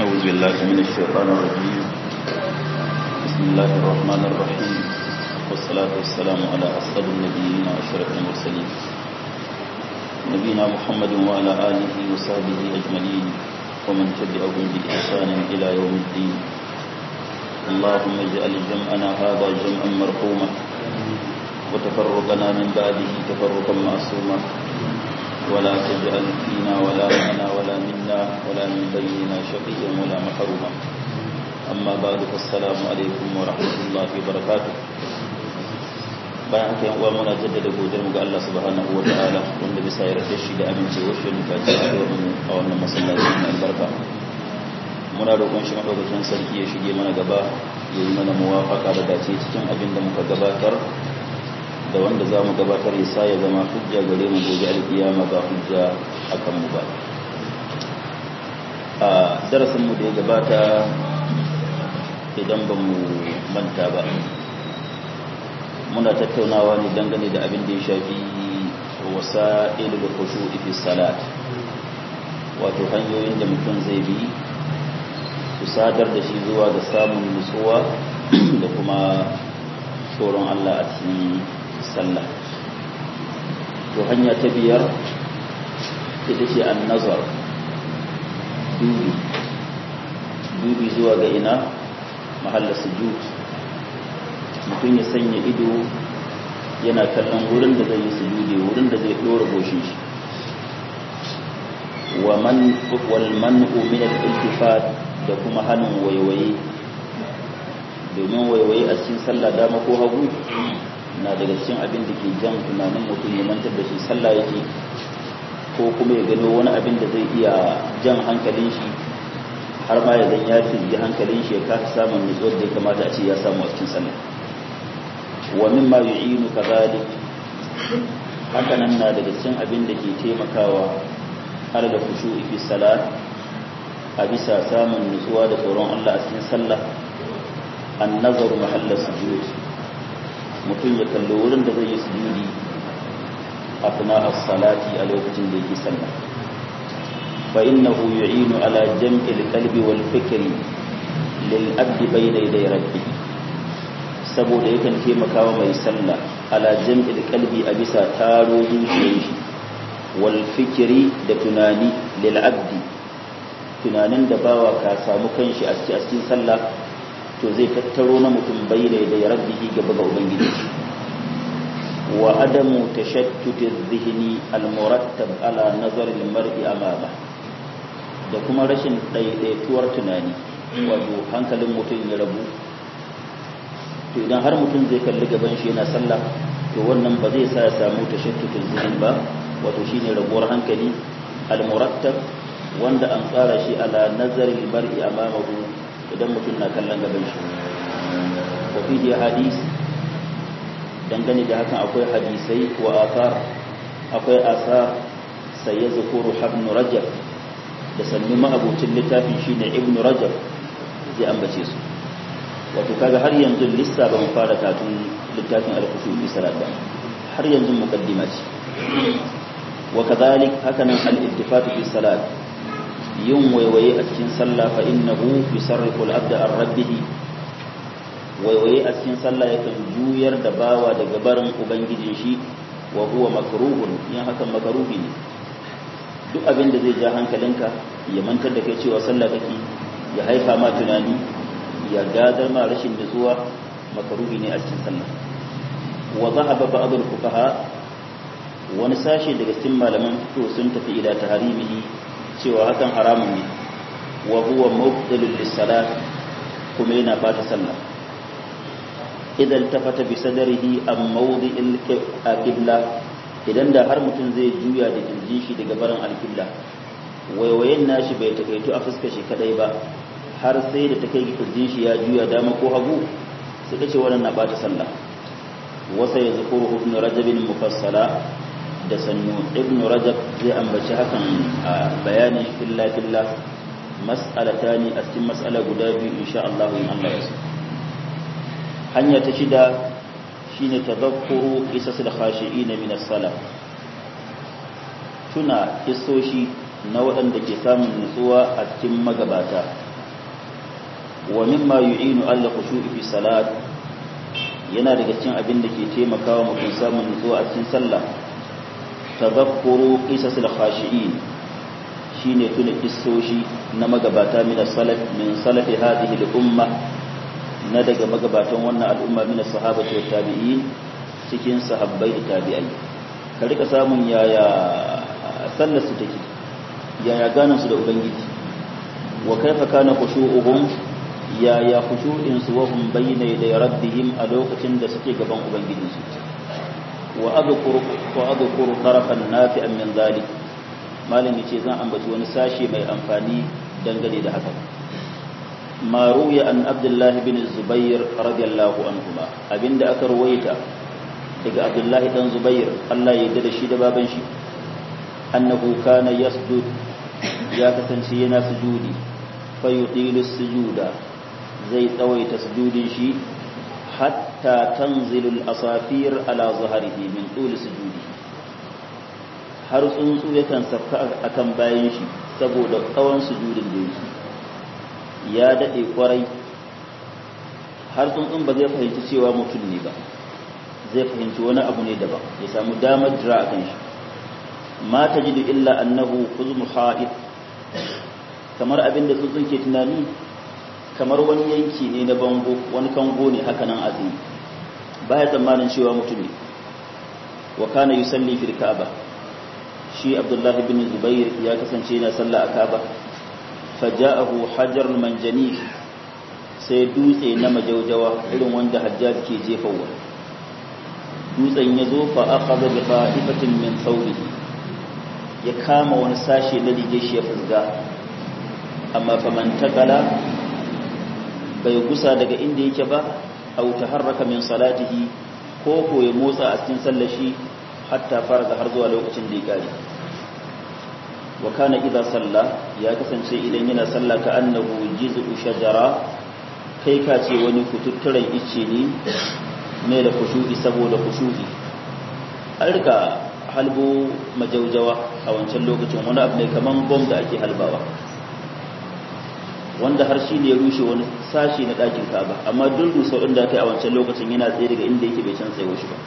أعوذ بالله من الشيطان الرجيم بسم الله الرحمن الرحيم والصلاة والسلام على أسعد النبيين وأشرف المرسلين نبينا محمد وعلى آله وصحبه أجمعين ومن تبعهم بإحسان إلى يوم الدين اللهم اجعل جمعنا هذا جمعا مرحوما وتفرقنا من بعده تفرقا معصوما ولا تجعل فينا ولا معنا ولا منا ولا من بيننا شقيا ولا محروما أما بعد فالسلام عليكم ورحمة الله وبركاته bayan haka yan uwa muna jaddada godiyar mu ga Allah subhanahu wataala wanda bisa yarda shi da amincewar shi da kaci a mu a wannan masallaci mai albarka muna roƙon shi madaukakin sarki ya shige mana gaba ya yi mana muwafaka da dace cikin abin da muka gabatar da wanda za mu gabatar ya sa ya zama hujja gare mu gobe alkiyama ba hujja a kanmu ba a darasinmu da ya gabata idan ba mu manta ba muna tattaunawa ne dangane da abin da ya shafi wasa ilil kushu fi salat wato hanyoyin da mutum zai bi su sadar da shi zuwa ga samun nutsuwa da kuma tsoron Allah a cikin sallah to hanya ta biyar ita ce an nazar dubi dubi zuwa ga ina mahallar sujud mutum ya sanya ido yana kallon wurin da zai yi sujudi wurin da zai ɗora goshin shi wa man wal man'u min al-iltifat da kuma hannun waiwaye domin waiwaye a cikin sallah dama ko hagu na daga cikin abin da ke jan tunanin mutum ya mantar da shi sallah yake ko kuma ya gano wani abin da zai iya jan hankalin shi har ma ya zan ya fizgi hankalin shi ya kasa samun nutsuwar da ya kamata a ce ya samu a cikin sallah wa mimma yu'inu kadhalik haka nan na daga cikin abin da ke taimakawa har da khushu'i fi salat a bisa samun nutsuwa da tsoron Allah a cikin sallah an nazaru mahallar sujud mutum ya kalli wurin da zai yi sujudi a fina as-salati a lokacin da yake sallah fa innahu yu'inu ala jam'il qalbi wal fikri lil abdi bayna yaday rabbih saboda yakan taimakawa mai sallah ala jam'il qalbi a bisa taro zuciyar shi wal fikri da tunani lil abdi tunanin da bawa ka samu kanshi a cikin sallah to zai tattaro na mutum bayyana da ya rabbihi gaba ga ubangiji wa adamu tashattuti dhihni almurattab ala nazar almar'i amama da kuma rashin daidaituwar tunani wato hankalin mutum ya rabu to idan har mutum zai kalli gaban shi yana sallah to wannan ba zai sa ya samu tashattutin zihin ba wato shine rabuwar hankali almurattab wanda an tsara shi ala nazarin mar'i amamahu idan mutum na kallon gaban shi wa fihi hadis dangane da hakan akwai hadisai wa athar akwai asar sai ya zukuru ibn rajab da sannu ma'abucin littafin shine ibn rajab zai ambace su wato kaga har yanzu lissa ba mu fara katun littafin al-kushu bi salat ba har yanzu muqaddima ce wa kadhalik hakanan al-ittifaq fi salat yin waiwaye a cikin sallah fa innahu yusarrifu al-abda an rabbih waiwaye a cikin sallah yakan juyar da bawa daga barin ubangijin shi wa huwa makruhun yin hakan makruhi ne duk abin da zai ja hankalinka ya mantar da kai cewa sallah kake ya haifa ma tunani ya gadar ma rashin nutsuwa makruhi ne a cikin sallah wa dhahaba ba'd al-fuqaha wani sashe daga cikin malaman fiqh sun tafi ila taharimihi cewa hakan haramun ne wa huwa mubtilul lis-salat kuma yana bata sallah idan tafata bi sadrihi am mawdi'il qibla idan da har mutum zai juya da kirjin shi daga barin al-qibla waiwayen nashi bai takaitu a fuskar shi kadai ba har sai da take kirjin shi ya juya dama ko hagu sai kace wannan na bata sallah wasa yazkuru ibn rajab mufassala da sannu ibn rajab zai ambaci hakan a bayanin filla filla mas'alata ne a cikin mas'ala guda biyu insha Allah in Allah ya so hanya ta shida shine tadhakkuru qisasul khashi'in min as-salah tuna kisoshi na waɗanda ke samun nutsuwa a cikin magabata wa mimma yu'inu alla khushu'i fi salat yana daga cikin abin da ke taimakawa mutum samun nutsuwa a cikin sallah tadhakkuru qisasil khashi'in shine tuna kissoshi na magabata min salaf min salafi hadhihi al-umma na daga magabatan wannan al'umma min sahabati wa tabi'in cikin sahabbai da tabi'ai ka rika samun yaya sallar su take yaya ganin su da ubangiji wa kaifa kana khushu'uhum yaya khushu'in su wa hum bayna yaday rabbihim a lokacin da suke gaban ubangiji su wa adhkuru wa adhkuru tarafan nafi'an min dhalik malam yace zan ambaci wani sashi mai amfani dangane da haka ma ruya an abdullahi bin zubair radiyallahu anhuma abinda aka ruwaita daga abdullahi dan zubair Allah ya yarda da shi da baban shi annahu kana yasjud ya kasance yana sujudi fa yutilu sujuda zai tsawaita sujudin shi hatta tanzilu al-asafir ala zahrihi min tul sujudi har tsuntsu yakan safka akan bayan shi saboda tsawon sujudin da yake ya dade kwarai har tsuntsun ba zai fahimci cewa mutum ne ba zai fahimci wani abu ne daban ya samu damar jira akan shi ma tajidu illa annahu khuzmu ha'id kamar abin da tsuntsun ke tunani kamar wani yanki ne na bango wani kango ne haka nan azumi baya tsammanin cewa mutum ne wa kana yusalli fil ka'aba shi abdullah ibn zubair ya kasance yana sallah a ka'aba faja'ahu hajar manjani sai dutse na majaujawa irin wanda hajjaj ke jefawa dutsen ya zo fa akhadha bi qa'ifatin min thawbihi ya kama wani sashe na rige shi ya fusga amma faman takala bai gusa daga inda yake ba aw taharraka min salatihi ko ko ya motsa a cikin sallar shi hatta faraga har zuwa lokacin da ya kare wa kana idza salla ya kasance idan yana sallah ka annahu jiz'u shajara kai ka ce wani kututturen icce ne ne da kushu'i saboda kushu'i an rika halbo majaujawa a wancan lokacin wani abu ne kaman bom da ake halbawa wanda har shi ne ya rushe wani sashi na ɗakin kaba amma duk rusau ɗin da aka yi a wancan lokacin yana tsaye daga inda yake bai can tsaye shi ba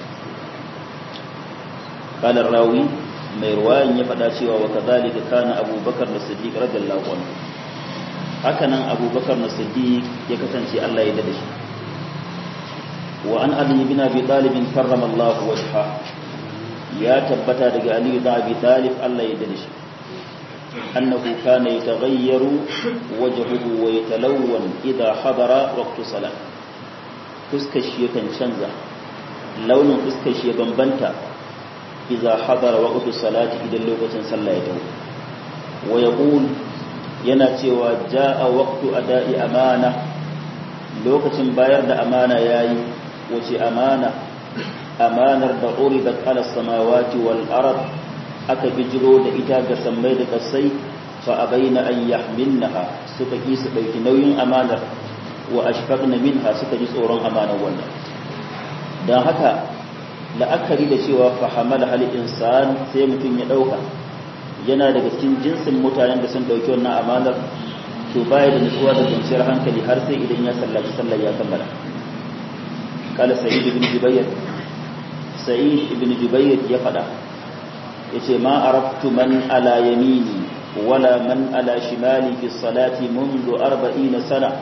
kalar rawi mai ruwayan ya faɗa cewa wa kazalika kana abubakar da siddiq radiyallahu anhu haka nan abubakar na siddiq ya kasance Allah ya dade shi wa an ali bin abi talib karrama Allah wajha ya tabbata daga ali bin abi talib Allah ya dade shi أنه كان يتغير وجهه ويتلون إذا حضر وقت صلاة فسكش يكن شنزة لون فسكش يبنبنتا إذا حضر وقت صلاة إذا اللغة صلى يده ويقول يناتي وجاء وقت أداء أمانة لغة باير دا أمانة ياي وشي أمانة أمانة دا عرضت على السماوات والأرض aka bijiro da ita ga sammai da kasai fa abaina an yahmilnaha suka ki su dauki nauyin amanar wa ashfaqna minha suka ji tsoron amanar wannan dan haka la'akari da cewa fa hamala hal insan sai mutun ya dauka yana daga cikin jinsin mutanen da sun dauki wannan amanar to baya da nutsuwa da kwanciyar hankali har sai idan ya sallaci sallar ya kammala kala sa'id ibn jubayr sa'id ibn jubayr ya fada yace ma araftu man ala yamini wala man ala shimali fi salati منذ 40 sana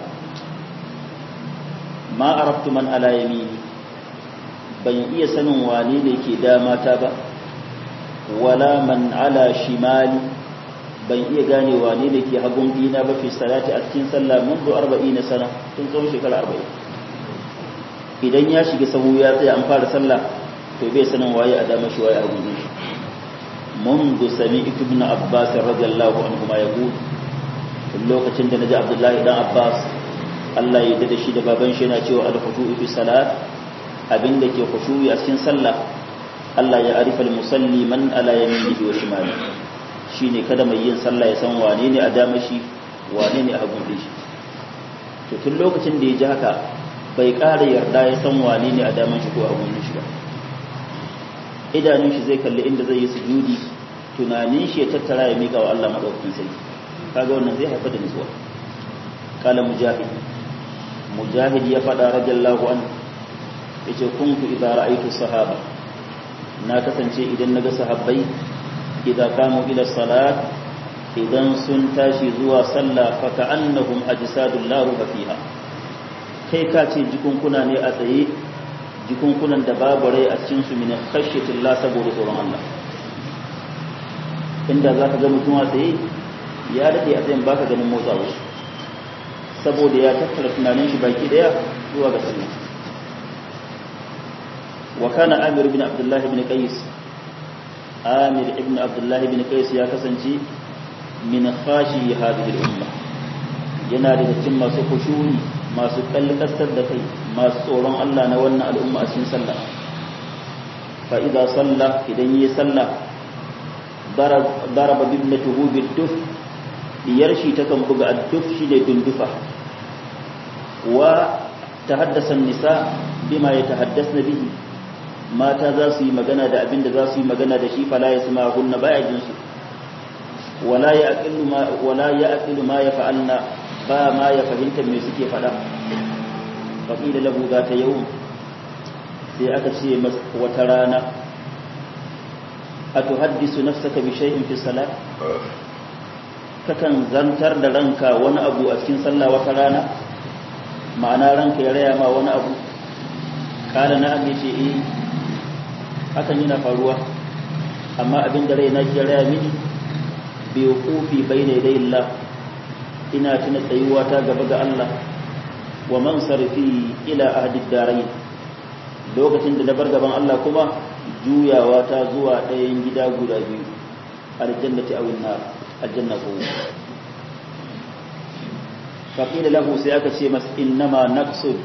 ma araftu man ala yamini ban iya sanin wane ne ke dama ta ba wala man ala shimali ban iya gane wane ne ke hagun dina ba fi salati a cikin sallah منذ 40 sana tun tsawon shekara 40 idan ya shiga sahu ya tsaya an fara sallah to bai sanin waye a dama shi waye a hagun shi منذ سمعت ابن عباس رضي الله عنهما يقول lokacin da naji Abdullahi dan Abbas Allah ya dade shi da baban shi yana cewa al-khushu'u fi salat abinda ke khushu'i a cikin sallah Allah ya arifa al-musalli man ala yaminihi wa shimali shine kada mai yin sallah ya san wane ne a dama shi wane ne a hagun shi to tun lokacin da ya ji haka bai ƙara yarda ya san wane ne a daman shi ko a hagun shi ba idanun shi zai kalli inda zai yi sujudi tunanin shi ya tattara ya mika wa Allah madaukakin sai kaga wannan zai haifar da nutsuwa kala mujahid mujahid ya faɗa radiyallahu an yace kuntu idza ra'aytu sahaba na kasance idan naga sahabbai idza kamu ila salat idan sun tashi zuwa sallah fa ka'annahum ajsadul la ruha fiha kai ka ce jikunkuna ne a tsaye jikunkunan da babu rai a cikin su min khashyatillah saboda tsoron Allah inda zaka ga mutum a tsaye ya dade a tsayin baka ganin motsa wasu saboda ya tattara tunanin shi baki daya zuwa ga sallah wa kana amir ibn abdullah ibn qais amir ibn abdullah ibn qais ya kasance min khashi hadhihi al-umma yana daga cikin masu kushuri masu kalkasar da kai masu tsoron Allah na wannan al'umma a cikin sallah fa idza salla idan yi sallah daraba bibnatuhu bid-duf diyar shi ta kan buga ad-duf shi da dundufa wa tahaddasa an-nisa bima yatahaddasna bihi mata za su yi magana da abin da za su yi magana da shi fala yasma'unna baya jinsu wala ya aqilu ma wala ya aqilu ma yaf'alna ba ma ya fahimta me suke fada fa qila lahu zata yawm sai aka ce wata rana atuhaddisu nafsaka bi shay'in fi salat kakan zantar da ranka wani abu a cikin sallah wata rana ma'ana ranka ya raya ma wani abu kala na abin ce eh hakan yana faruwa amma abin da raina ke raya mini bai kufi bai ne dai Allah ina tuna tsayuwa ta gaba ga Allah wa man sarfi ila ahdid darain lokacin da na bar gaban Allah kuma juyawa ta zuwa ɗayan gida guda biyu aljannati aw nar aljanna ko faqila lahu sai aka ce mas innama naqsud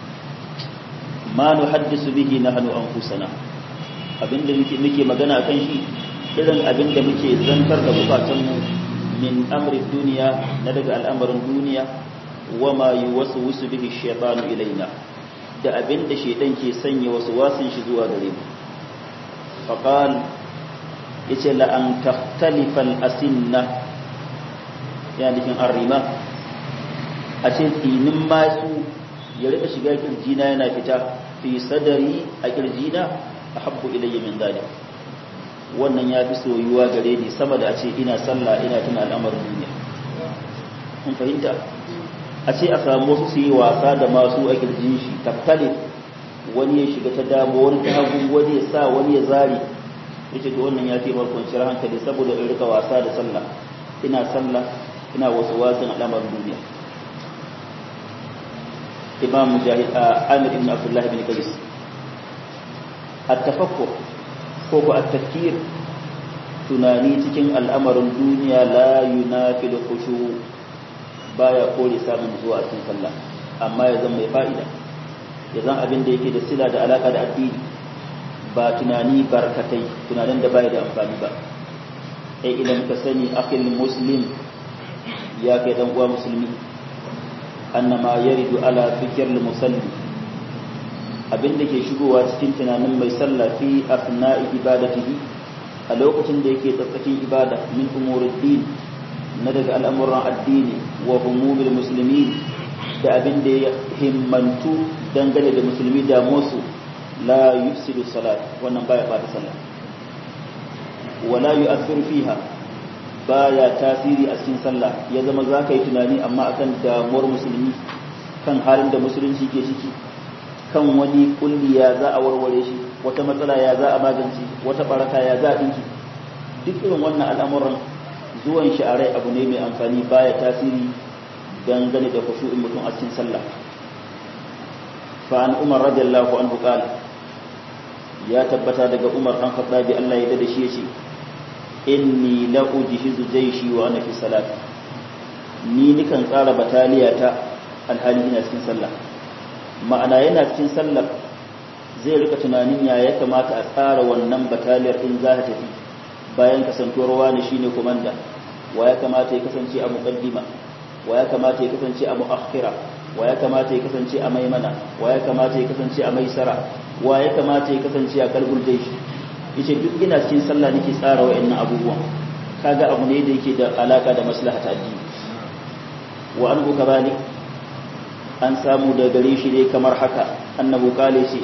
ma nuhaddisu bihi nahnu anfusana abinda muke muke magana akan shi irin abinda muke zantar da bukatunmu min amri duniya na daga al'amarin duniya wa ma yuwaswisu bihi shaytanu ilaina da abinda shaytan ke sanya wasu wasin shi zuwa gare mu faqal yace la an takhtalifa al-asinna ya nufin arrima a ce tsinin masu ya rika shiga kirjina yana fita fi sadari a kirjina ahabbu ilayya min zalik wannan ya fi soyuwa gare ni sama da a ce ina sallah ina tuna al'amarin duniya kun fahimta a ce a samu wasu su yi wasa da masu a kirjin shi taftale wani ya shiga ta dama wani ta hagu wani ya sa wani ya zari yace to wannan ya fi kwanciyar hankali saboda in rika wasa da sallah ina sallah ina wasu wasan al'amarin duniya imam mujahid amir ibn abdullah ibn qais at-tafakkur ko ko at-tafkir tunani cikin al'amarin duniya la yunafilu khushu baya kore samun zuwa cikin sallah amma ya zama mai fa'ida ya zan abin da yake da sila da alaka da addini ba tunani barkatai tunanin da baya da amfani ba ai idan ka sani akhil muslim ya kai dan uwa musulmi annama yaridu ala fikr musalli abin da ke shigowa cikin tunanin mai sallah fi afna'i ibadatihi a lokacin da yake tsatsakin ibada min umuruddin na daga al'amuran addini wa humumil muslimin da abin da ya himmantu dangane da musulmi da musu la yufsidu salat wannan baya bata sallah wala yu'athiru fiha baya tasiri a cikin sallah ya zama za ka yi tunani amma akan damuwar musulmi kan halin da musulunci ke ciki kan wani kulli ya za a warware shi wata matsala ya za a magance wata baraka ya za a dinki duk irin wannan al'amuran zuwan shi a rai abu ne mai amfani baya tasiri dangane da khushu'in mutum a cikin sallah fa an umar radiyallahu anhu qala ya tabbata daga umar dan khattabi Allah ya dade shi yace inni la ujhizu jayshi wa ana fi salat ni nikan tsara bataliya ta alhali ina cikin sallah ma'ana yana cikin sallar zai rika tunanin ya ya kamata a tsara wannan bataliyar in za ta tafi bayan kasantuwar wani shine komanda wa ya kamata ya kasance a muqaddima wa ya kamata ya kasance a muakhira wa ya kamata ya kasance a maimana wa ya kamata ya kasance a maisara wa ya kamata ya kasance a kalbul jayshi yace duk ina cikin sallah nake tsara wayannan abubuwan kaga abu ne da yake da alaka da maslahat addini wa an kadhalik an samu da gare shi ne kamar haka annabu kale shi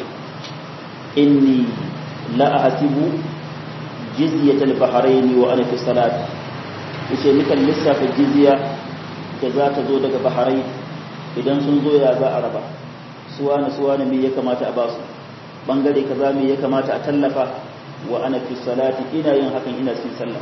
inni la ahsibu jizyatal bahrain wa ana fi salat yace nikan lissafa jizya da za ta zo daga bahrain idan sun zo ya za a raba suwana suwana me ya kamata a basu bangare kaza me ya kamata a tallafa wa ana fi salati ina yin hakan ina cikin sallah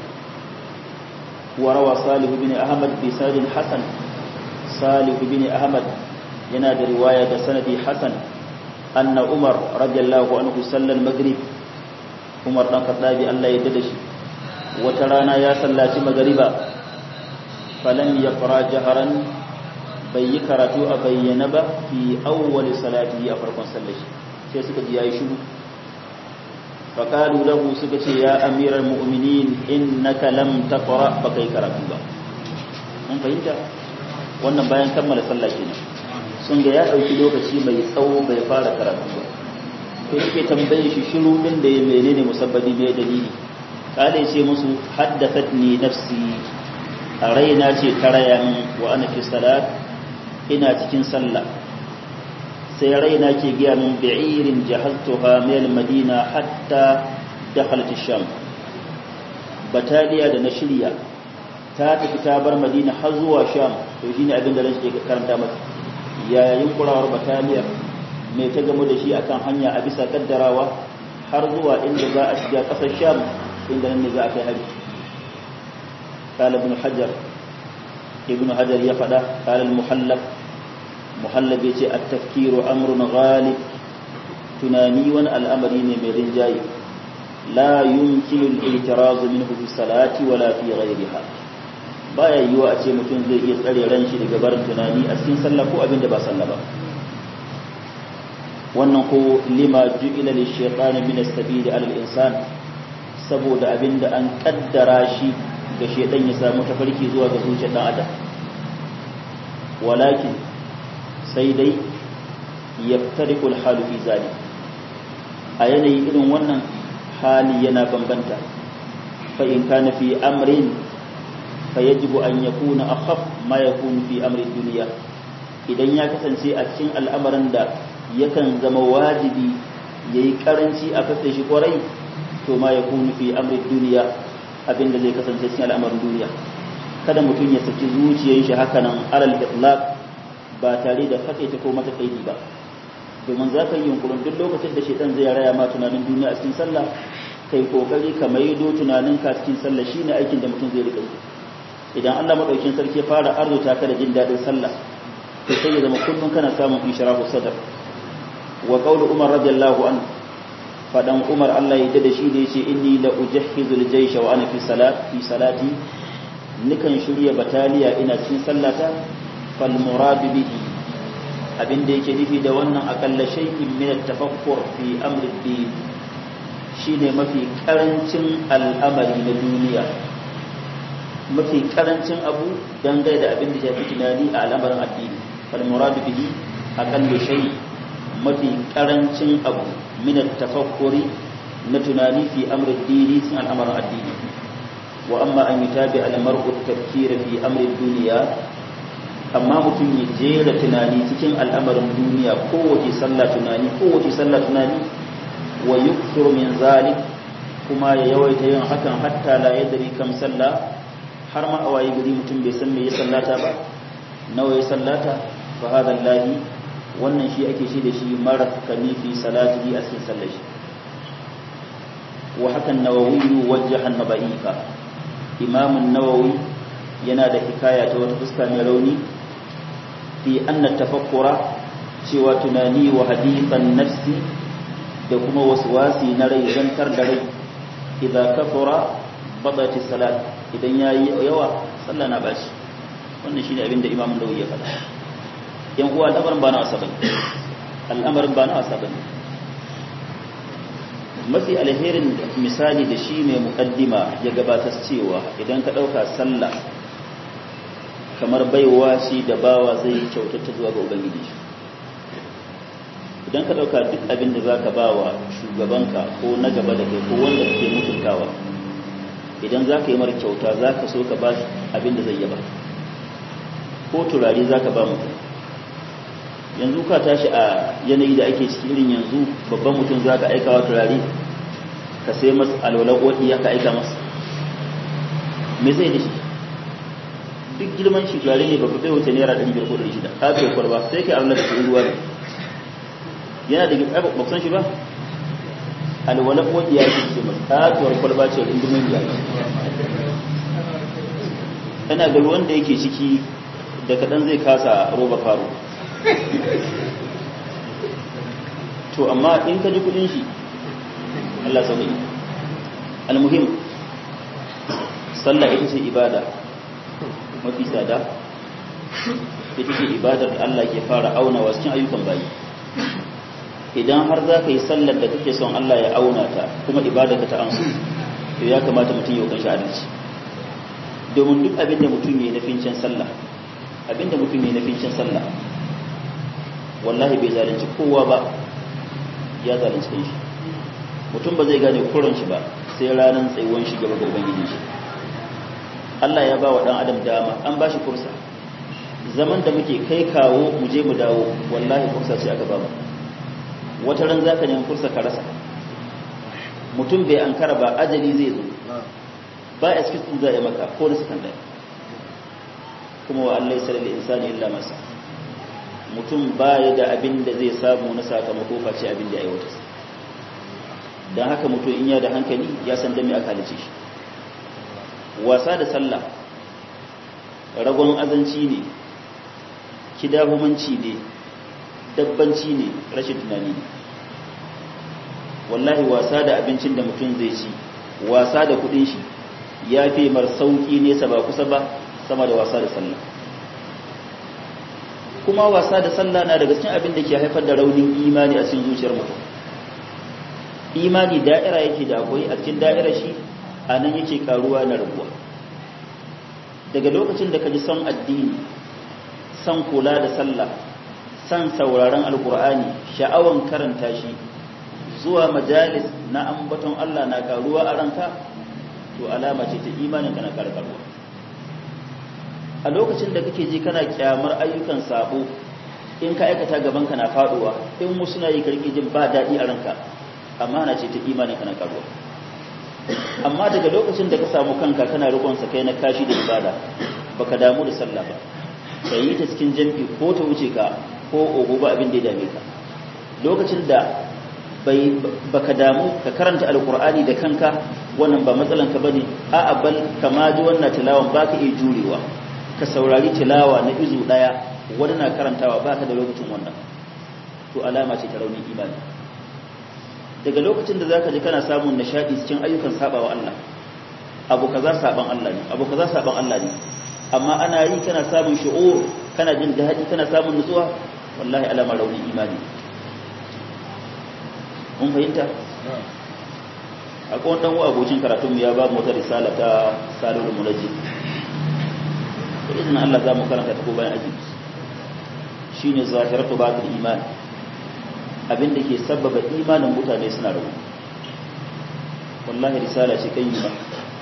wa rawa salih ibn ahmad bi sanadin hasan salih ibn ahmad yana da riwaya da sanadi hasan anna umar radiyallahu anhu sallal maghrib umar dan khattabi Allah ya dade shi wata rana ya sallaci magriba falam yaqra jaharan bai yi karatu a bayyana ba fi awwal salati a farkon sallar shi sai suka ji yayi shiru faqalu lahu suka ce ya amiral mu'minin innaka lam taqra ba kai karatu ba mun fahimta wannan bayan kammala sallah kenan sun ga ya dauki lokaci mai tsawo bai fara karatu ba to yake tambaye shi shiru din da ya menene musabbabi mai dalili kale ce musu haddathatni nafsi a raina ce tarayan wa ana fi salat ina cikin sallah sai raina ke giya min bi'irin jahaltuha min madina hatta dakhalat ash-sham bataliya da na shirya ta tafi ta bar madina har zuwa sham to shine abin da ran ke karanta masa yayin kurawar bataliya mai ta gamu da shi akan hanya a bisa kaddarawa har zuwa inda za a shiga kasar sham inda nan ne za a kai hari قال ابن حجر ابن حجر يفدا قال المحلب محلب يتي التفكير أمر غالب تناني وان الأمر من رنجاي لا يمكن الاعتراض منه في الصلاة ولا في غيرها baya yiwa a ce mutum zai iya tsare ran shi daga barin tunani a cikin sallah ko abin da ba sallah ba wannan ko lima ju'ila lish-shaytani min as-sabili 'ala al-insan saboda abin da an kaddara shi ga shedan ya samu tafarki zuwa ga zuciyar dan adam walakin sai dai yaftariqu al-halu fi zalik a yanayi irin wannan hali yana bambanta fa in kana fi amrin fa yajibu an yakuna akhaf ma yakunu fi amri dunya idan ya kasance a cikin al'amarin da yakan zama wajibi yayi karanci a kasa shi kwarai to ma yakunu fi amri dunya abinda zai kasance cikin al'amarin duniya kada mutum ya saki zuciyar shi haka nan alal itlaq ba tare da fakaita ko mata kaidi ba domin za ka yi yunkurin duk lokacin da shaitan zai raya ma tunanin duniya a cikin sallah kai kokari ka maido tunanin ka cikin sallah shine aikin da mutum zai rika yi idan Allah madaukin sarki ya fara arzuta ka da jin dadin sallah to sai ya zama kullun kana samun ishrahu sadr wa qawlu umar radiyallahu anhu fadan umar Allah ya da shi da yace inni la ujahhizul jaysha wa ana fi salat fi salati nikan shirya bataliya ina cikin sallata fal murad bihi abinda yake nufi da wannan akalla shay'in min at-tafakkur fi amri din shine mafi karancin al'amari na duniya mafi karancin abu dangane da abin da ya fi tunani a al'amarin addini fal murad bihi aqallu shay mafi karancin abu min at-tafakkuri na tunani fi amri dini sun al'amarin addini wa amma an yutabi al-mar'u at-tafkir fi amri dunya amma mutum ya jera tunani cikin al'amarin duniya kowace sallah tunani kowace sallah tunani wa yukthuru min zalik kuma ya yawaita yin hakan hatta la yadri kam sallah har ma awayi gari mutum bai san me ya sallata ba nawa ya sallata fa hada lahi wannan shi ake shi da shi mara kani fi salatihi a cikin sallar shi wa hakan nawawi wajjaha an-nabaifa imam an-nawawi yana da hikaya ta wata fuska mai rauni fi anna tafakkura cewa tunani wa hadithan nafsi da kuma waswasi na rai zantar da rai idza kafara badati salat idan yayi yawa sallah na bashi wannan shine abin da Imam Nawawi ya faɗa yan uwa al'amarin ba na asaban al'amarin ba na asaban mafi alherin misali da shi mai muqaddima ya gabatar cewa idan ka dauka sallah kamar baiwa shi da bawa zai kyautata zuwa ga ubangiji idan ka dauka duk abin da zaka bawa shugabanka ko na gaba da kai ko wanda kake mutuntawa idan zaka yi mara kyauta zaka so ka ba abin da zai yaba ko turare zaka ba mutum yanzu ka tashi a yanayi da ake ciki irin yanzu babban mutum za ka aika wa turare ka sai masa alwalar ƙoƙi ya ka aika masa me zai da shi duk girman shi turare ne babba bai wuce naira ɗari biyar ko ɗari shida ka kai kwarba sai kai alwalar da ruwa ne yana da gaba ba san shi ba alwalar ƙoƙi ya ce masa katuwar kwalba ce rundumin ya yana ga ruwan da yake ciki da kaɗan zai kasa roba faro to amma in ka ji kudin shi Allah sauƙi almuhim sallah ita ce ibada mafi tsada ita ce ibadar da Allah ke fara auna wasu cikin ayyukan bayi idan har za ka yi sallar da kake son Allah ya auna ta kuma ibada ka ta amsu to ya kamata mutum yau kan shi adalci domin duk abin da mutum ya yi na fincin sallah abin da mutum ya yi na fincin sallah wallahi bai zalunci kowa ba ya zalunci kan shi mutum ba zai gane kuran shi ba sai ranar tsayuwan shi gaba ga ubangiji shi Allah ya ba wa dan adam dama an ba shi kursa zaman da muke kai kawo mu je mu dawo wallahi kursa ce aka ba mu wata ran zaka nemi kursa ka rasa mutum bai ankara ba ajali zai zo ba a cikin za a maka ko da sukan ɗaya kuma wa Allah ya da insani illa masa mutum baya da abin da zai samu na sakamako face abin da ya aiwata don haka mutum in ya da hankali ya san dami aka halice shi wasa da sallah ragon azanci ne kidahumanci ne dabbanci ne rashin tunani ne wallahi wasa da abincin da mutum zai ci wasa da kudin shi ya fi mar sauki nesa ba kusa ba sama da wasa da sallah kuma wasa da sallah na daga cikin abin da ke haifar da raunin imani a cikin zuciyar mutum imani da'ira yake da akwai a cikin da'ira shi a nan yake karuwa na rabuwa daga lokacin da ka ji son addini son kula da sallah son sauraron alkur'ani sha'awan karanta shi zuwa majalis na ambaton Allah na karuwa a ranka to alama ce ta imanin ka na karkarwa a lokacin da kake ji kana kyamar ayyukan sabo in ka aikata gaban ka na faduwa in wasu na yi karki jin ba daɗi a ranka amma na ce ta imanin ka na karuwa amma daga lokacin da ka samu kanka kana rikon sa kai na kashi da ibada baka damu da sallah ba ka yi ta cikin jam'i ko ta wuce ka ko ogo ba abin da ya dame ka lokacin da bai baka damu ka karanta alkur'ani da kanka wannan ba matsalan ka bane a'a bal kama ji wannan tilawan baka iya jurewa ka saurari tilawa na izu daya wani na karantawa baka da lokacin wannan to alama ce ta raunin imani daga lokacin da zaka ji kana samun nishadi cikin ayyukan sabawa Allah abu kaza saban Allah ne abu kaza saban Allah ne amma ana yi kana samun shu'ur kana jin daɗi kana samun nutsuwa wallahi alama raunin imani mun fahimta akwai wani ɗan abokin karatunmu ya ba mu wata risala ta salul munajjid da izinin Allah za mu karanta ta ko bayan aji shine zahiratu batil iman abin da ke sabbaba imanin mutane suna rabu wallahi risala ce kan yi ba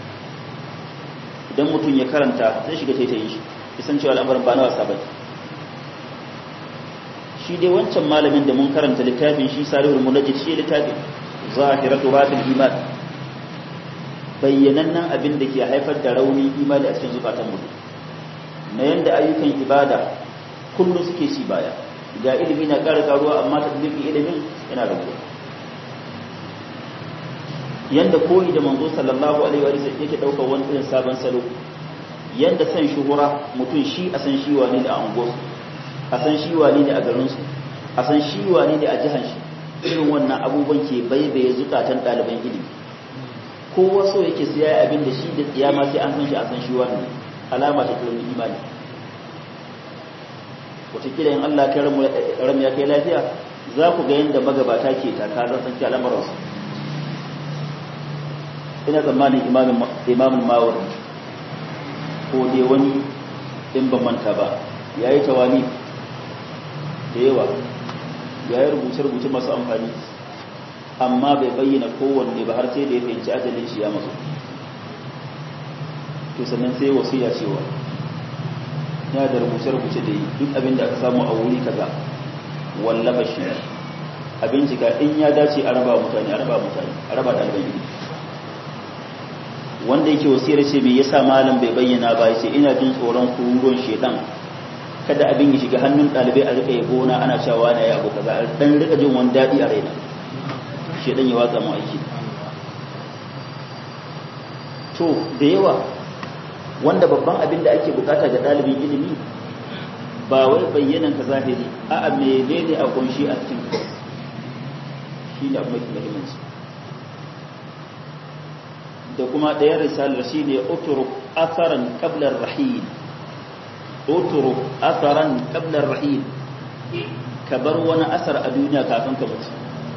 idan mutum ya karanta zai shiga taitayin shi isan cewa al'amarin ba na wasa ba shi dai wancan malamin da mun karanta littafin shi sarihul munajjid shi littafin zahiratu batil iman bayyanannen abin da ke haifar da rauni imani a cikin zukatan mutum na yanda ayyukan ibada kullum suke ci baya ga ilimi na ƙara karuwa amma tadbiqin ilimin yana rabuwa yanda koyi da manzo sallallahu alaihi wa sallam yake daukar wani irin sabon salo yanda san shuhura mutum shi a san shi wani da ango a san shi wani ne a garin su a san shi wani ne a jihar shi irin wannan abubuwan ke baibaye zukatan ɗaliban ilimi kowa so yake siya abin da shi da tsiyama sai an san shi a san shi wani alama ta kiran imani wataƙila in Allah kai ram ya kai lafiya za ku ga yadda magabata ke takarar tsanki al'amuransu ina tsammanin imamin mawar ko dai wani in ban manta ba ya yi tawani da yawa ya yi rubuce-rubuce masu amfani amma bai bayyana kowanne ba har sai da ya fahimci ajalin shi ya masu to sannan sai wasiya cewa ya da rubuce-rubuce da yi duk abin da aka samu a wuri kaza wallafa shi a bincika in ya dace a raba mutane a raba mutane a raba ɗaliban ilimi wanda yake wasiyar ce me yasa malam bai bayyana ba yace ina jin tsoron kururuwan shedan kada abin ya shiga hannun ɗalibai a rika yabo na ana cewa na ya abu kaza dan rika jin wani daɗi a raina shedan ya watsa mu aiki to da yawa wanda babban abin da ake bukata ga ɗalibin ilimi ba wai bayyanan ka zahiri a a menene a kunshi a cikin shi ne abu muhimmanci da kuma ɗayan risalar shi ne uturuk asaran qablar rahil uturuk asaran qablar rahil ka bar wani asar a duniya kafin ka mutu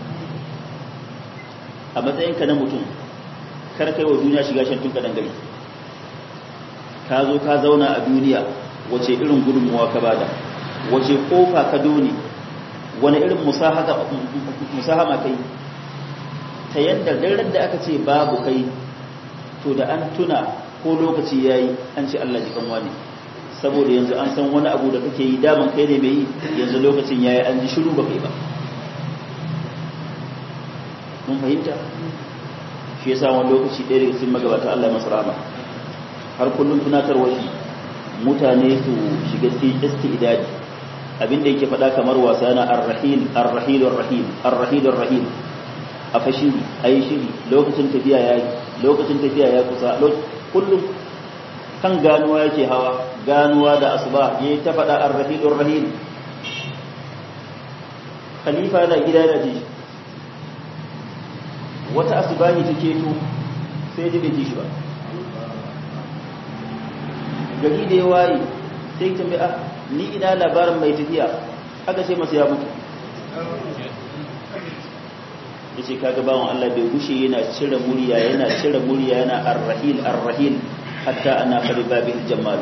a matsayinka na mutum kar kai wa duniya shiga shan tunka dangare ka zo ka zauna a duniya wace irin gudunmuwa ka bada wace kofa ka doni wani irin musahama kai ta yadda daren da aka ce babu kai to da an tuna ko lokaci ya yi an ce Allah jikan wani saboda yanzu an san wani abu da kake yi daman kai ne mai yi yanzu lokacin ya yi an ji shiru ba kai ba mun fahimta shi yasa wani lokaci ɗaya daga cikin magabata Allah masu rama har kullum tunatarwa shi mutane su shiga cikin istidadi abinda yake faɗa kamar wasa na arrahil arrahil arrahil arrahil arrahil a fashiri ayi shiri lokacin tafiya ya lokacin tafiya ya kusa kullum kan ganuwa yake hawa ganuwa da asuba ya ta faɗa arrahil arrahil khalifa da gida da ji wata asubahi ta keto sai ji bai ji shi ba gari da ya waye sai ta mai ni ina labarin mai tafiya aka ce masa ya mutu ya ce kaga bawan Allah bai gushe yana cire murya yana cire murya yana arrahil arrahil hatta ana kari babin jamal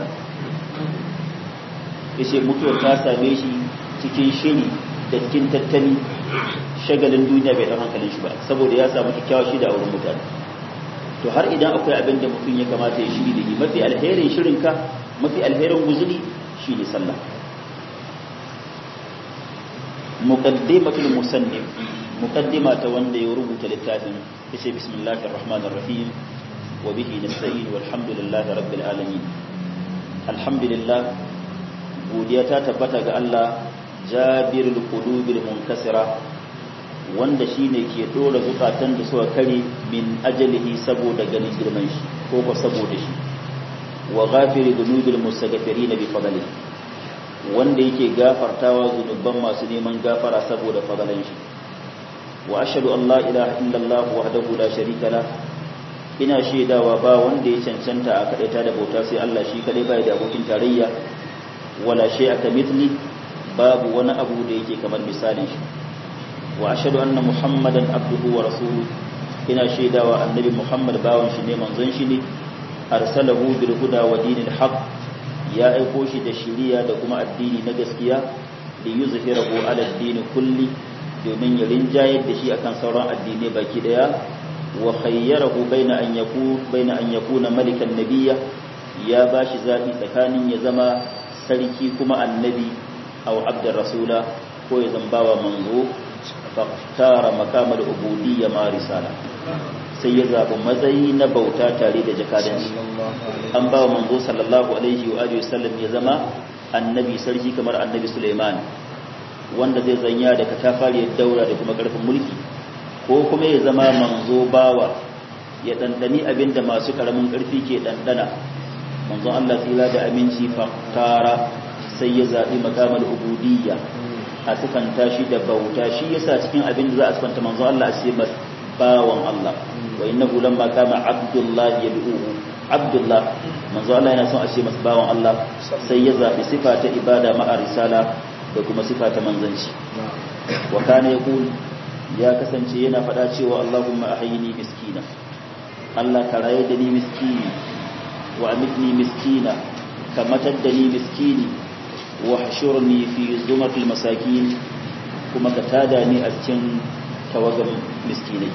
ya ce mutuwar ta same shi cikin shiri da cikin tattali shagalin duniya bai ɗan hankalin shi ba saboda ya samu kyakkyawa shi da auren mutane to har idan akwai abin da mutum ya kamata ya shiri da shi mafi alherin shirinka mafi alherin guzuri shi ne sallah muqaddimatul musannif muqaddima ta wanda ya rubuta littafin yace bismillahir rahmanir rahim wa bihi nasta'in walhamdulillahi rabbil alamin alhamdulillah godiya ta tabbata ga Allah jabirul qulubil munkasira wanda shine ke dora zukatan da suka kare min ajalihi saboda ganin girman shi ko ko saboda shi wa ghafiri dhunubil mustaghfirin bi fadlihi wanda yake gafartawa zunuban masu neman gafara saboda fadalan shi wa ashhadu an la ilaha illallah wahdahu la sharika la ina shaidawa ba wanda ya cancanta a kadaita da bauta sai Allah shi kadai bai da abokin tarayya wala shay'a kamithli babu wani abu da yake kamar misalin shi wa ashhadu anna muhammadan abduhu wa rasuluhu ina shaidawa annabi muhammad bawan shi ne manzon shi ne arsalahu bil huda wa dinil haqq ya aiko shi da shiriya da kuma addini na gaskiya da yuzhirahu ala ad-din kulli domin ya rinjayar da shi akan sauran addinai baki daya wa khayyarahu baina an yakun baina an yakuna malikan nabiyya ya bashi zabi tsakanin ya zama sarki kuma annabi aw abdur rasula ko ya zambawa manzo faktara makamar ubudiyya ma risala sai ya zaɓi matsayi na bauta tare da jakadanci an ba wa manzo sallallahu alaihi wa alihi wasallam ya zama annabi sarki kamar annabi Suleiman wanda zai zanya da katafariyar daura da kuma karfin mulki ko kuma ya zama manzo bawa ya dandani abinda masu karamin karfi ke dandana manzo Allah tsira da aminci faktara sai ya zaɓi makamar ubudiyya a sifanta shi da bauta shi yasa cikin abin da za a sifanta manzo Allah a ce bawan Allah wa innahu lamma kama abdullah yad'uhu abdullah manzo Allah yana son a ce masa bawan Allah sai ya zabi sifa ta ibada ma'a risala da kuma sifa ta manzanci wa kana yaqul ya kasance yana faɗa cewa Allahumma ahyini miskina Allah ka raye da ni miskini wa amitni miskina ka matar da ni miskini wa hashurni fi zumatil masakin kuma ka tada ni a cikin tawagan miskinai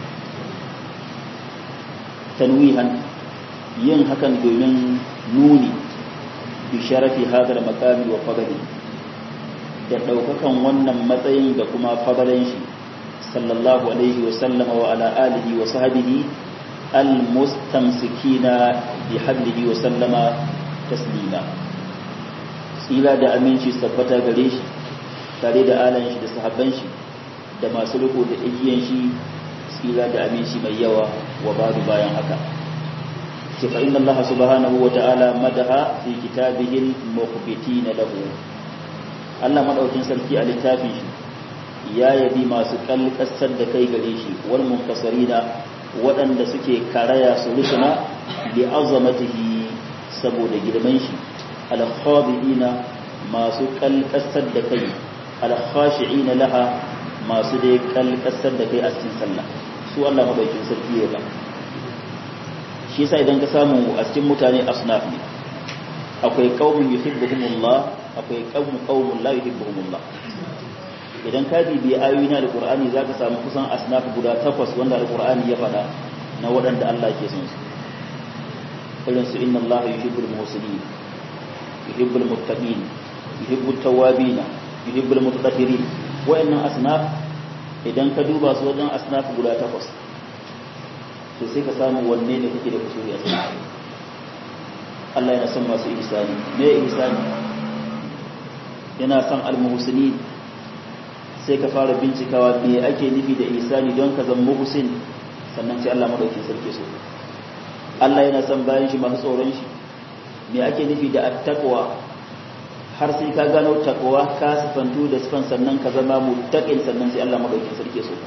tanwihan yin hakan domin nuni bi sharafi hadar makami wa fadli da ɗaukakan wannan matsayin da kuma fadalan shi sallallahu alaihi wa sallama wa ala alihi wa sahbihi almustamsikina bi hablihi wa sallama taslima tsira da aminci tabbata gare shi tare da alan shi da sahabban shi da masu riko da igiyan shi tsira da aminci mai yawa wa babu bayan haka ce fa inna Allah subhanahu wa ta'ala madaha fi kitabihi al-mukhbitin lahu Allah madaukin sarki a littafin shi ya yabi masu kalkasar da kai gare shi wal munkasarina waɗanda suke karaya su rusuna li azamatihi saboda girman shi al-khabiina masu kalkasar da kai al-khashi'ina laha masu dai kalkasar da kai a cikin sallah su Allah madaukin sarki ya ba shi yasa idan ka samu a cikin mutane asnaf ne akwai qaumun yuhibbuhumullah akwai qaumun qaumun la yuhibbuhumullah idan ka bibi ayoyi na alqur'ani zaka samu kusan asnaf guda takwas wanda alqur'ani ya faɗa na waɗanda Allah ke son su irin su inna Allah yuhibbul muhsinin yuhibbul muttaqin yuhibbut tawwabin yuhibbul mutatahhirin wayannan asnaf idan ka duba su wajen asnaf guda takwas to sai ka samu wanne ne kake da kusuri a cikin Allah yana son masu ihsani me ihsani yana son almuhsinin sai ka fara bincikawa me ake nufi da ihsani don ka zama muhsin sannan sai Allah madaukakin sarki so Allah yana son bayan shi masu tsoron shi me ake nufi da attaqwa har sai ka gano takwa ka sifantu da sifan sannan ka zama muttaqin sannan sai Allah madaukakin sarki so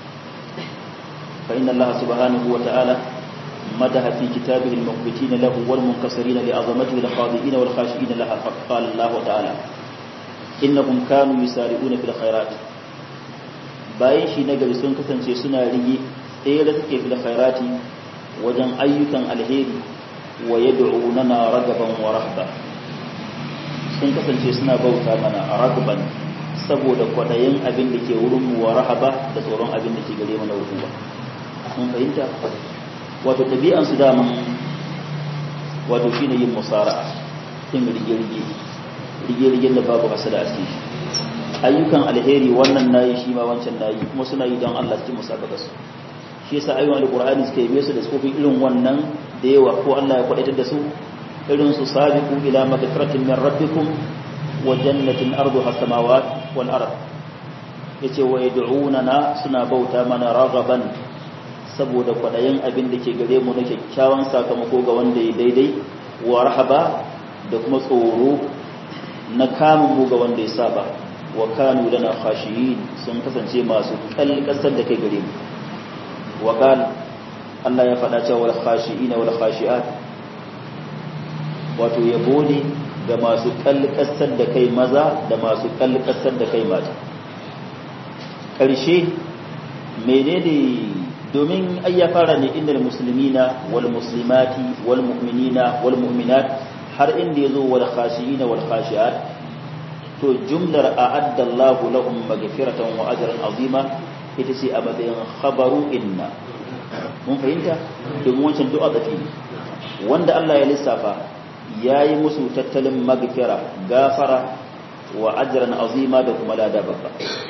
fa inna Allah subhanahu wa ta'ala madaha fi kitabihi al-mukhbitin lahu wal munkasirin li azamatihi al-khadi'in wal khashi'in laha qala Allah ta'ala innahum kanu yusari'una fil khairat bayan shi na gari sun kasance suna rige ɗaya da suke fil khairati wajen ayyukan alheri wa yad'unana ragaban wa rahba sun kasance suna bauta mana a ragban saboda kwaɗayin abin da ke wurin mu wa rahaba da tsoron abin da ke gare mana hukuma mun fahimta wato ɗabi'an su daman wato shine yin musara'a yin rige-rige rige-rigen da babu hasada a cikin ayyukan alheri wannan nayi shi ma wancan nayi kuma suna yi don Allah cikin musabaka su shi yasa ayyukan alqur'ani suka yi su da tsofin irin wannan da yawa ko Allah ya kwadaitar da su irin su sabiqu ila magfiratin min rabbikum wa jannatin arduha samawat wal ard yace wa yad'unana suna bauta mana raghaban saboda kwadayin abin da ke gare mu na kyakkyawan sakamako ga wanda ya daidai wa rahaba da kuma tsoro na kamun mu ga wanda ya saba wa kanu lana khashiyin sun kasance masu kalkasar da kai gare mu wa qal Allah ya faɗa cewa wal khashiina wal khashiat wato yabo ne ga masu kalkasar da kai maza da masu kalkasar da kai mata ƙarshe menene domin ai ya fara ne inda muslimina wal muslimati wal mu'minina wal mu'minat har inda yazo wal khashiina wal khashiat to jumlar a'adda Allahu lahum maghfiratan wa ajran azima ita ce a matsayin khabaru inna mun fahimta domin wancan du'a tsafi wanda Allah ya lissafa yayi musu tattalin maghfira gafara wa ajran azima da kuma lada babba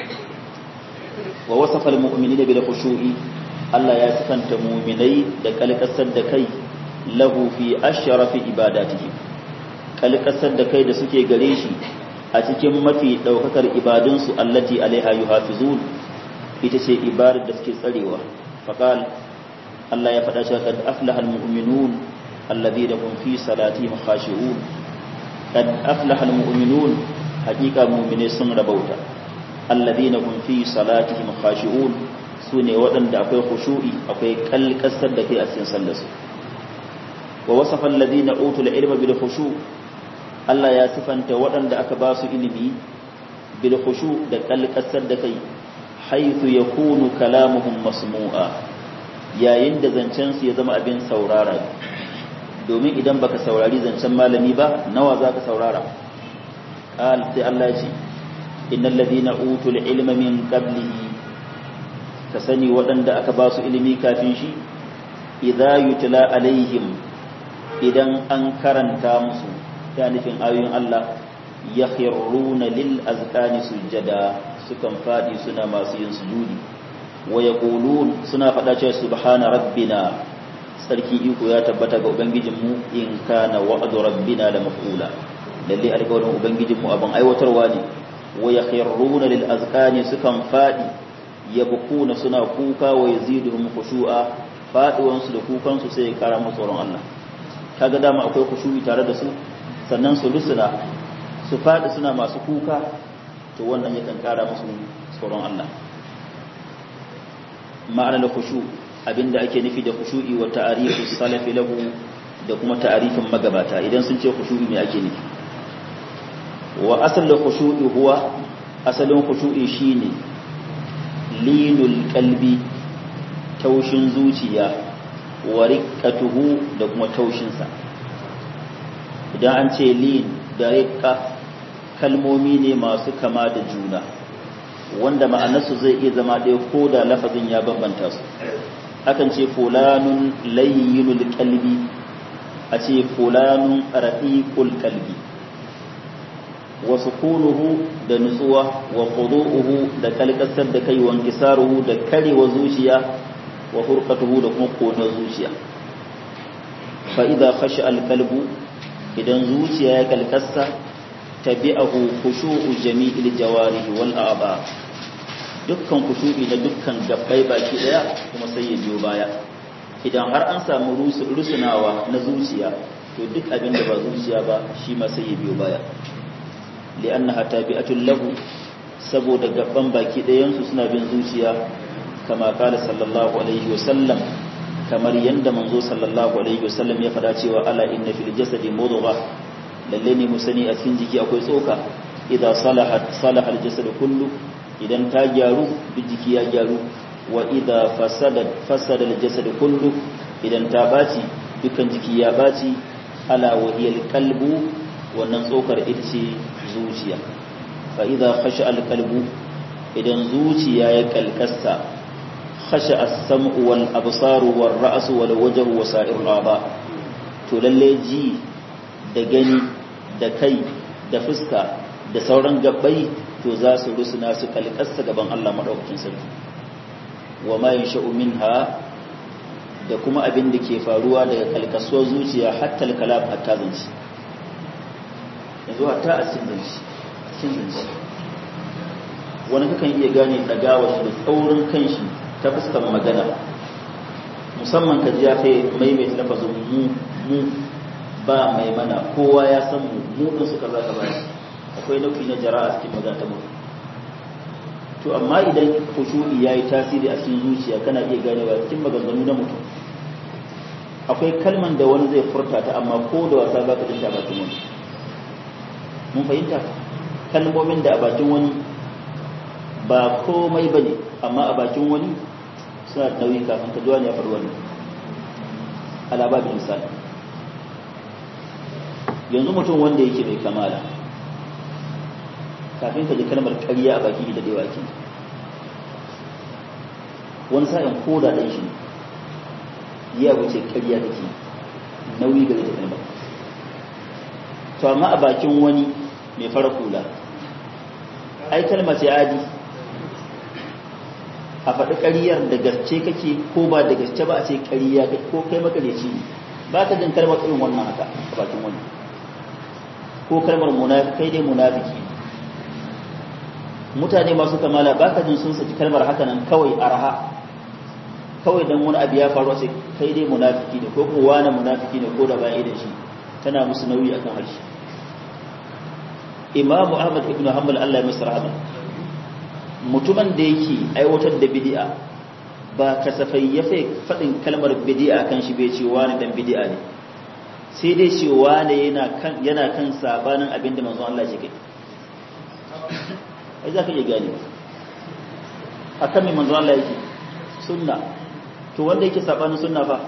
wa wasafa almu'minina bil khushu'i Allah ya sifanta mu'minai da kalkasar da kai lahu fi ashrafi ibadatihi kalkasar da kai da suke gare shi a cikin mafi daukakar ibadunsu allati alaiha yuhafizun ita ce ibadar da suke tsarewa faqal Allah ya faɗa cewa kad aflaha almu'minun alladhina hum fi salatihim khashi'un kad aflaha almu'minun haqiqa mu'mine sun rabauta alladhina hum fi salatihim khashi'un sune waɗanda akwai khushu'i akwai kalkasar da kai a cikin sallar su wa wasafa alladhina utul ilma bil khushu' Allah ya sifanta waɗanda aka ba su ilimi bil khushu' da kalkasar da kai haythu yakunu kalamuhum masmu'a yayin da zancen su ya zama abin saurara domin idan baka saurari zancen malami ba nawa zaka saurara qal sai Allah ya ce innal ladina utul ilma min qablihi ka sani waɗanda aka ba su ilimi kafin shi idza yutla alaihim idan an karanta musu ya nufin ayoyin Allah yakhruna lil azqani sujada sukan fadi suna masu yin sujudi wa yaqulun suna fada cewa subhana rabbina sarki iko ya tabbata ga ubangijinmu in kana wa'du rabbina la maf'ula lalle alƙawarin ubangijinmu abin aiwatarwa ne wa yakhruna lil azqani sukan fadi yabkuna suna kuka wa yaziduhum khushu'a faduwan su da kukan su sai ya kara musu tsoron Allah kaga dama akwai khushu'i tare da su sannan su lusuna su fadi suna masu kuka to wannan yakan kara musu tsoron Allah ma'anar khushu abinda ake nufi da khushu'i wa ta'rifu salafi lahu da kuma ta'arifin magabata idan sun ce khushu'i me ake nufi wa asalin khushu'i huwa asalin khushu'i shine linul qalbi taushin zuciya wa riqqatuhu da kuma taushin sa idan an ce lin da riqqa kalmomi ne masu kama da juna wanda ma'anarsu zai iya zama ɗaya ko da lafazin ya bambanta su akan ce fulanun layyinul qalbi a ce fulanun raqiqul qalbi wa sukunuhu da nutsuwa wa khudu'uhu da kalkasar da kai wa inkisaruhu da karewa zuciya wa hurqatuhu da kuma kona zuciya fa idza khasha al qalbu idan zuciya ya kalkassa tabi'ahu khushu'u jami'il jawarih wal a'ba dukkan khushu'i na dukkan gabbai baki daya kuma sai ya biyo baya idan har an samu rusunawa na zuciya to duk abin da ba zuciya ba shi ma sai ya biyo baya li'annaha tabi'atun lahu saboda gaban baki ɗayan su suna bin zuciya kama kala sallallahu alaihi wa sallam kamar yanda manzo sallallahu alaihi wa sallam ya fada cewa ala inna fil jasadi mudghah lalle ne mu sani a cikin jiki akwai tsoka idza salahat salaha al jasad kullu idan ta gyaru duk jiki ya gyaru wa idza fasadat fasada al jasad kullu idan ta baci dukkan jiki ya baci ala wahiyal qalbu wannan tsokar ita ce zuciya fa idza khasha al qalbu idan zuciya ya kalkasta khasha as-sam'u wal absaru war ra'su wal wajhu wa sa'irul a'dha to lalle ji da gani da kai da fuska da sauran gabbai to za su rusuna su kalkasta gaban Allah madaukakin sarki wa ma yansha'u minha da kuma abin da ke faruwa daga kalkasuwar zuciya hatta al-kalam hatta zanci yanzu hatta a cikin zanci cikin zanci wani kakan iya gane dagawa da tsaurin kanshi ta fuskar magana musamman ka ji ya kai maimaita lafazin mu mu ba mai mana kowa ya san mu mu din suka za ka bashi akwai nau'i na jara'a cikin magana ta mutum to amma idan khushu'i yayi tasiri a cikin zuciya kana iya ganewa cikin maganganu na mutum akwai kalman da wani zai furta ta amma ko da wasa za ka dinta bakin wani mun fahimta kalmomin da a bakin wani ba komai ba ne amma a bakin wani suna da nauyi kafin ka zuwa ne ya faru wani alababin misali yanzu mutum wanda yake mai kamala kafin ka ji kalmar karya a baki da dai waki wani sa'in ko da ɗan shi ya wuce karya take nauyi gare ta kalmar to amma a bakin wani mai fara kula ai kalma ce adi a faɗi ƙaryar da gaske kake ko ba da gaske ba a ce ƙarya ko kai makareci ne ba ka jin kalmar irin wannan haka a bakin wani ko kalmar kai dai munafiki mutane masu kamala ba ka jin sun saki kalmar haka nan kawai arha kawai dan wani abu ya faru sai kai dai munafiki ne ko kuma wani munafiki ne ko da bayan idan shi tana musu nauyi akan harshe imamu ahmad ibn hanbal Allah ya masa rahama mutumin da yake aiwatar da bid'a ba kasafai ya fi faɗin kalmar bid'a kan shi bai ce wani dan bid'a ne sai dai ce wani yana kan yana kan sabanin abin da manzon Allah ya kai ai za ka iya gane akan mai manzon Allah yake sunna to wanda yake sabanin sunna fa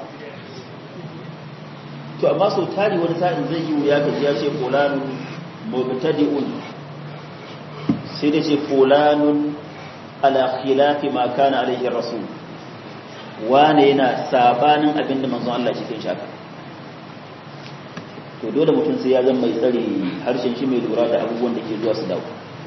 to amma sau tari wani sa'in zai yi wuya ka ji ya ce fulanun mubtadi'un sai da ce fulanun ala khilafi ma kana alaihi rasul wane yana sabanin abin da manzon Allah cikin shaka to dole mutum sai ya zama mai tsare harshen shi mai lura da abubuwan da ke zuwa su dawo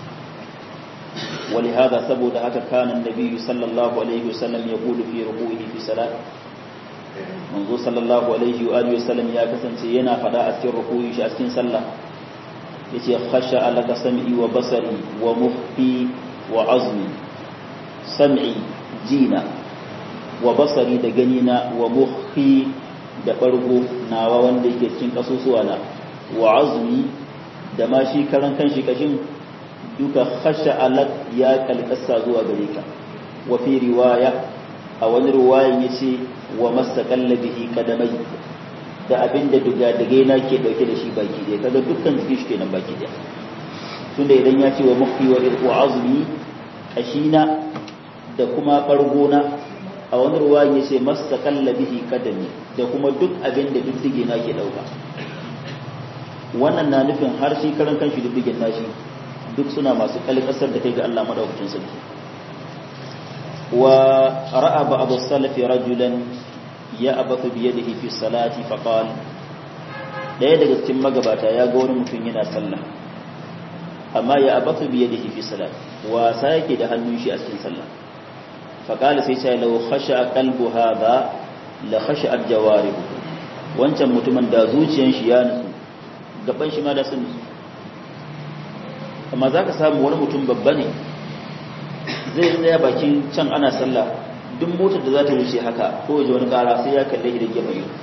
ولهذا سبب هكا كان النبي صلى الله عليه وسلم يقول في ركوعه في صلاة منذ صلى الله عليه وآله وسلم يا كسنتي yana fada a cikin rukuyi shi a cikin sallah yace khasha alaka sam'i wa basari wa muhfi wa azmi sam'i jina wa basari da ganina wa muhfi da bargo nawa wanda yake cikin kasusuwa na wa azmi da ma shi karan kanshi kashin duka khasha alak ya kalkasa zuwa gare ka wa fi riwaya a wani riwayan yace wa masaqalla bihi kadamai da abinda duga daga na ke dauke da shi baki dai kaga dukkan jiki shi kenan baki dai tunda idan ya ce wa mukhfi wa irqu azmi ashina da kuma fargona a wani riwayan yace masaqalla bihi kadami da kuma duk abinda diddige na ke dauka wannan na nufin har shi karan kanshi diddigen nashi duk suna masu kalkasar da kai ga Allah madaukakin sarki wa ra'a ba'd as-salaf rajulan ya'bathu bi yadihi fi salati fa qala daya daga cikin magabata ya ga wani mutum yana sallah amma ya abatu bi yadihi fi salat wasa yake da hannun shi a cikin sallah fa qala sai sai law khasha qalbu hadha la khasha al-jawarihu wancan mutumin da zuciyar shi ya nutsu gaban shi ma da sun nutsu amma za ka samu wani mutum babba ne zai tsaya bakin can ana sallah duk motar da za ta wuce haka ko waje wani kara sai ya kalle shi da gefe ido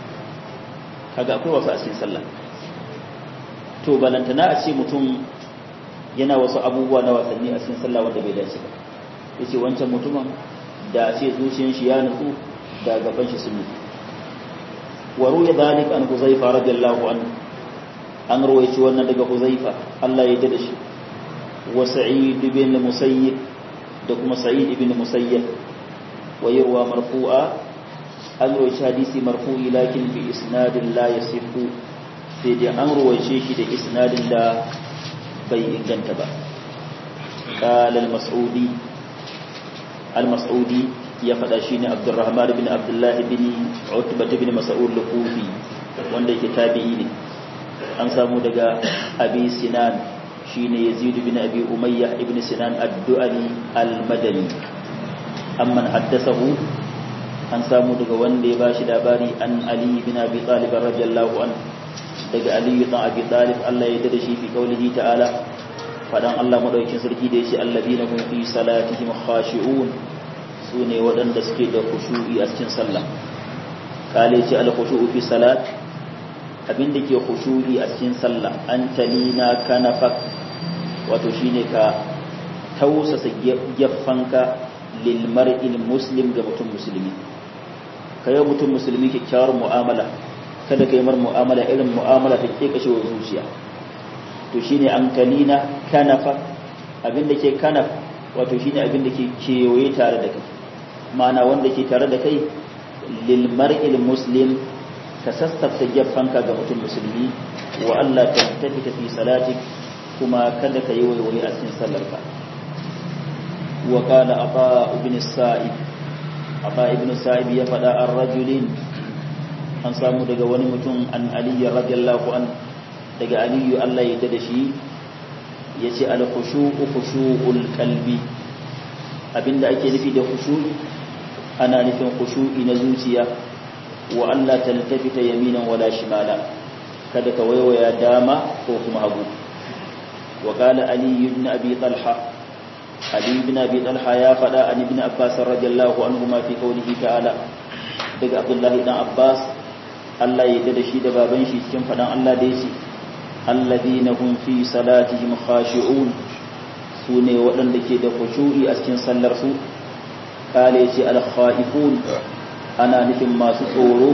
kaga akwai wasu a cikin sallah to balantana a ce mutum yana wasu abubuwa na wasanni a cikin sallah wanda bai dace ba yace wancan mutumin da a ce zuciyar shi ya nutsu da gaban shi sun nutsu wa ruya dhalik an huzaifa radiyallahu anhu an rawaici wannan daga huzaifa Allah ya da shi wa sa'id ibn musayyib da kuma sa'id ibn musayyib wa yarwa marfu'a an rawaici hadisi marfu'i lakin bi isnadin la yasifu sai dai an rawaice shi da isnadin da bai inganta ba qala al-mas'udi al-mas'udi ya fada shi ne abdurrahman bin abdullah bin utbah bin mas'ud al-kufi wanda yake tabi'i ne an samu daga abi sinan shine yazid bin abi umayya ibn sinan ad-du'ali al-madani amman haddathahu an samu daga wanda ya bashi labari an ali bin abi talib radiyallahu an daga ali bin abi talib Allah ya dade shi fi kaulihi ta'ala fadan Allah madaukin sarki da yace alladina hum fi salatihim khashi'un sune waɗanda suke da khushu'i a cikin sallah kale ce al-khushu'u fi salat abin da ke khushu'i a cikin sallah an talina kanafak wato shine ka tausasa geffanka lil mar'il muslim ga mutum musulmi kai mutum musulmi kyakkyawar mu'amala kada kai mar mu'amala irin mu'amala ta ke kashe wa zuciya to shine an talina kanafa abin da ke kanaf wato shine abin da ke kewaye tare da kai ma'ana wanda ke tare da kai lil mar'il muslim ka sassafta geffanka ga mutum musulmi wa Allah ta tafi tafi salati kuma kada ka yi waiwaye a cikin sallarka wa qala aba ibn sa'id aba ibn sa'id ya fada an rajulin an samu daga wani mutum an ali radiyallahu an daga ali Allah ya da shi yace al khushu'u khushu'ul qalbi abinda ake nufi da khushu'i ana nufin khushu'i na zuciya wa Allah taltafita yaminan wala shimala kada ka waiwaya dama ko kuma hagu wa qala ali ibn abi talha ali ibn abi talha ya fada an ibn abbas radiyallahu anhuma fi qawlihi ta'ala daga abdullah ibn abbas Allah ya da shi da baban shi cikin fadan Allah da yace alladhina hum fi salatihim khashi'un sune waɗanda ke da khushu'i a cikin sallar su kale yace al khaifun ana nufin masu tsoro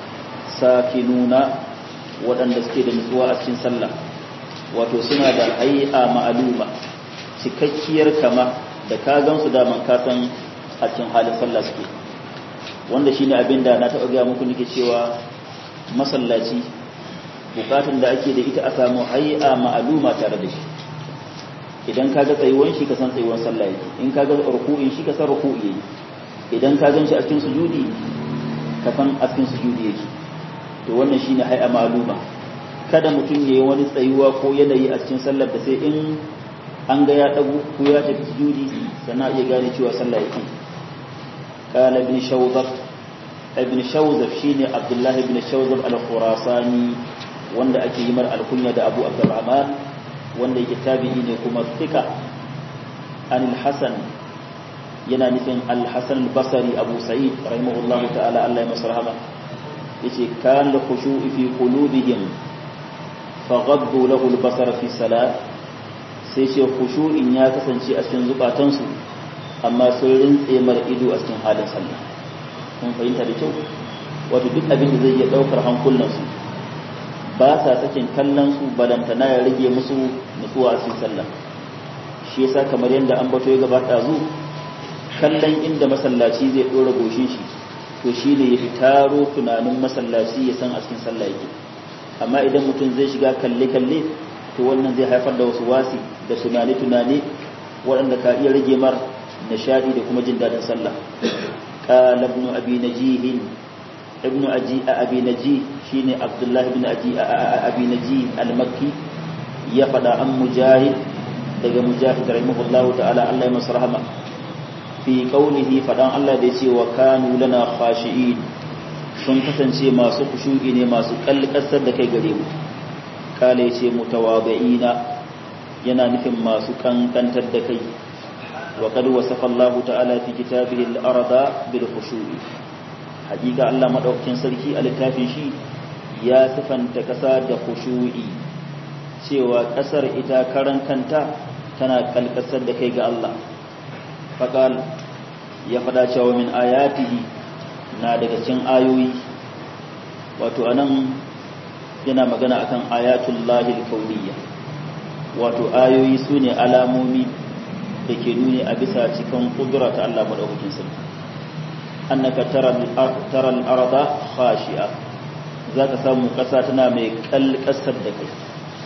sakinuna waɗanda suke da nutsuwa a cikin sallah wato suna da hay'a ma'aluma cikakkiyar kama da ka gansu daman ka san a cikin halin sallah suke wanda shine abin da na taɓa gaya muku nake cewa masallaci bukatun da ake da ita a samu hay'a ma'aluma tare da shi idan ka ga tsayuwan shi ka san tsayuwan sallah yake in ka ga ruku'in shi ka san ruku'i yake idan ka gan shi a cikin sujudi ka san a cikin sujudi yake to wannan shine hay'a ma'luma kada mutum ya yi wani tsayuwa ko yanayi a cikin sallar da sai in an ga ya ɗagu ko ya tafi sujudi sannan iya gane cewa sallah yake qala ibn shawzab ibn shawzab shine abdullahi ibn shawzab al-khurasani wanda ake yi mar alkunya da abu abdurrahman wanda yake tabi'i ne kuma fika an al-hasan yana nufin al-hasan al-basri abu sa'id rahimahullahu ta'ala Allah ya masa rahama yace kan la khushu'i fi qulubihim faghaddu lahu al-basara fi salat sai ce khushu'in ya kasance a cikin zukatansu amma sun rintse mar ido a cikin halin sallah kun fahimta da kyau wato duk abin da zai iya daukar hankulansu ba sa sakin kallon su balantana ya rage musu nutsuwa a cikin sallah shi yasa kamar yadda an bato ya gabata zu kallon inda masallaci zai dora goshin shi to shine ya fitaro tunanin masallaci ya san a cikin sallah yake amma idan mutum zai shiga kalle kalle to wannan zai haifar da wasu wasi da tunani tunani waɗanda ka iya rage mar nishadi da kuma jin dadin sallah qala ibn abi najih ibn aji abi najih shine abdullahi ibn aji abi najih al-makki ya fada an mujahid daga mujahid rahimahullahu ta'ala Allah ya masa rahama fi qawlihi fadan Allah da yace wa kanu lana khashi'in sun kasance masu kushu'i ne masu kalkasar da kai gare mu kala yace mutawabi'ina yana nufin masu kankantar da kai wa qad wasafa Allah ta'ala fi kitabihi al-arda bil khushu'i hakika Allah madaukakin sarki a littafin shi ya sifanta kasa da khushu'i cewa kasar ita karan kanta tana kalkasar da kai ga Allah faqal ya fada cewa min ayatihi na daga cikin ayoyi wato anan yana magana akan ayatul lahil kauniyya wato ayoyi sune alamomi da ke nuni a bisa cikin kudura ta Allah madaukakin sarki annaka tara al-arda khashi'a zaka samu kasa tana mai kalkasar da kai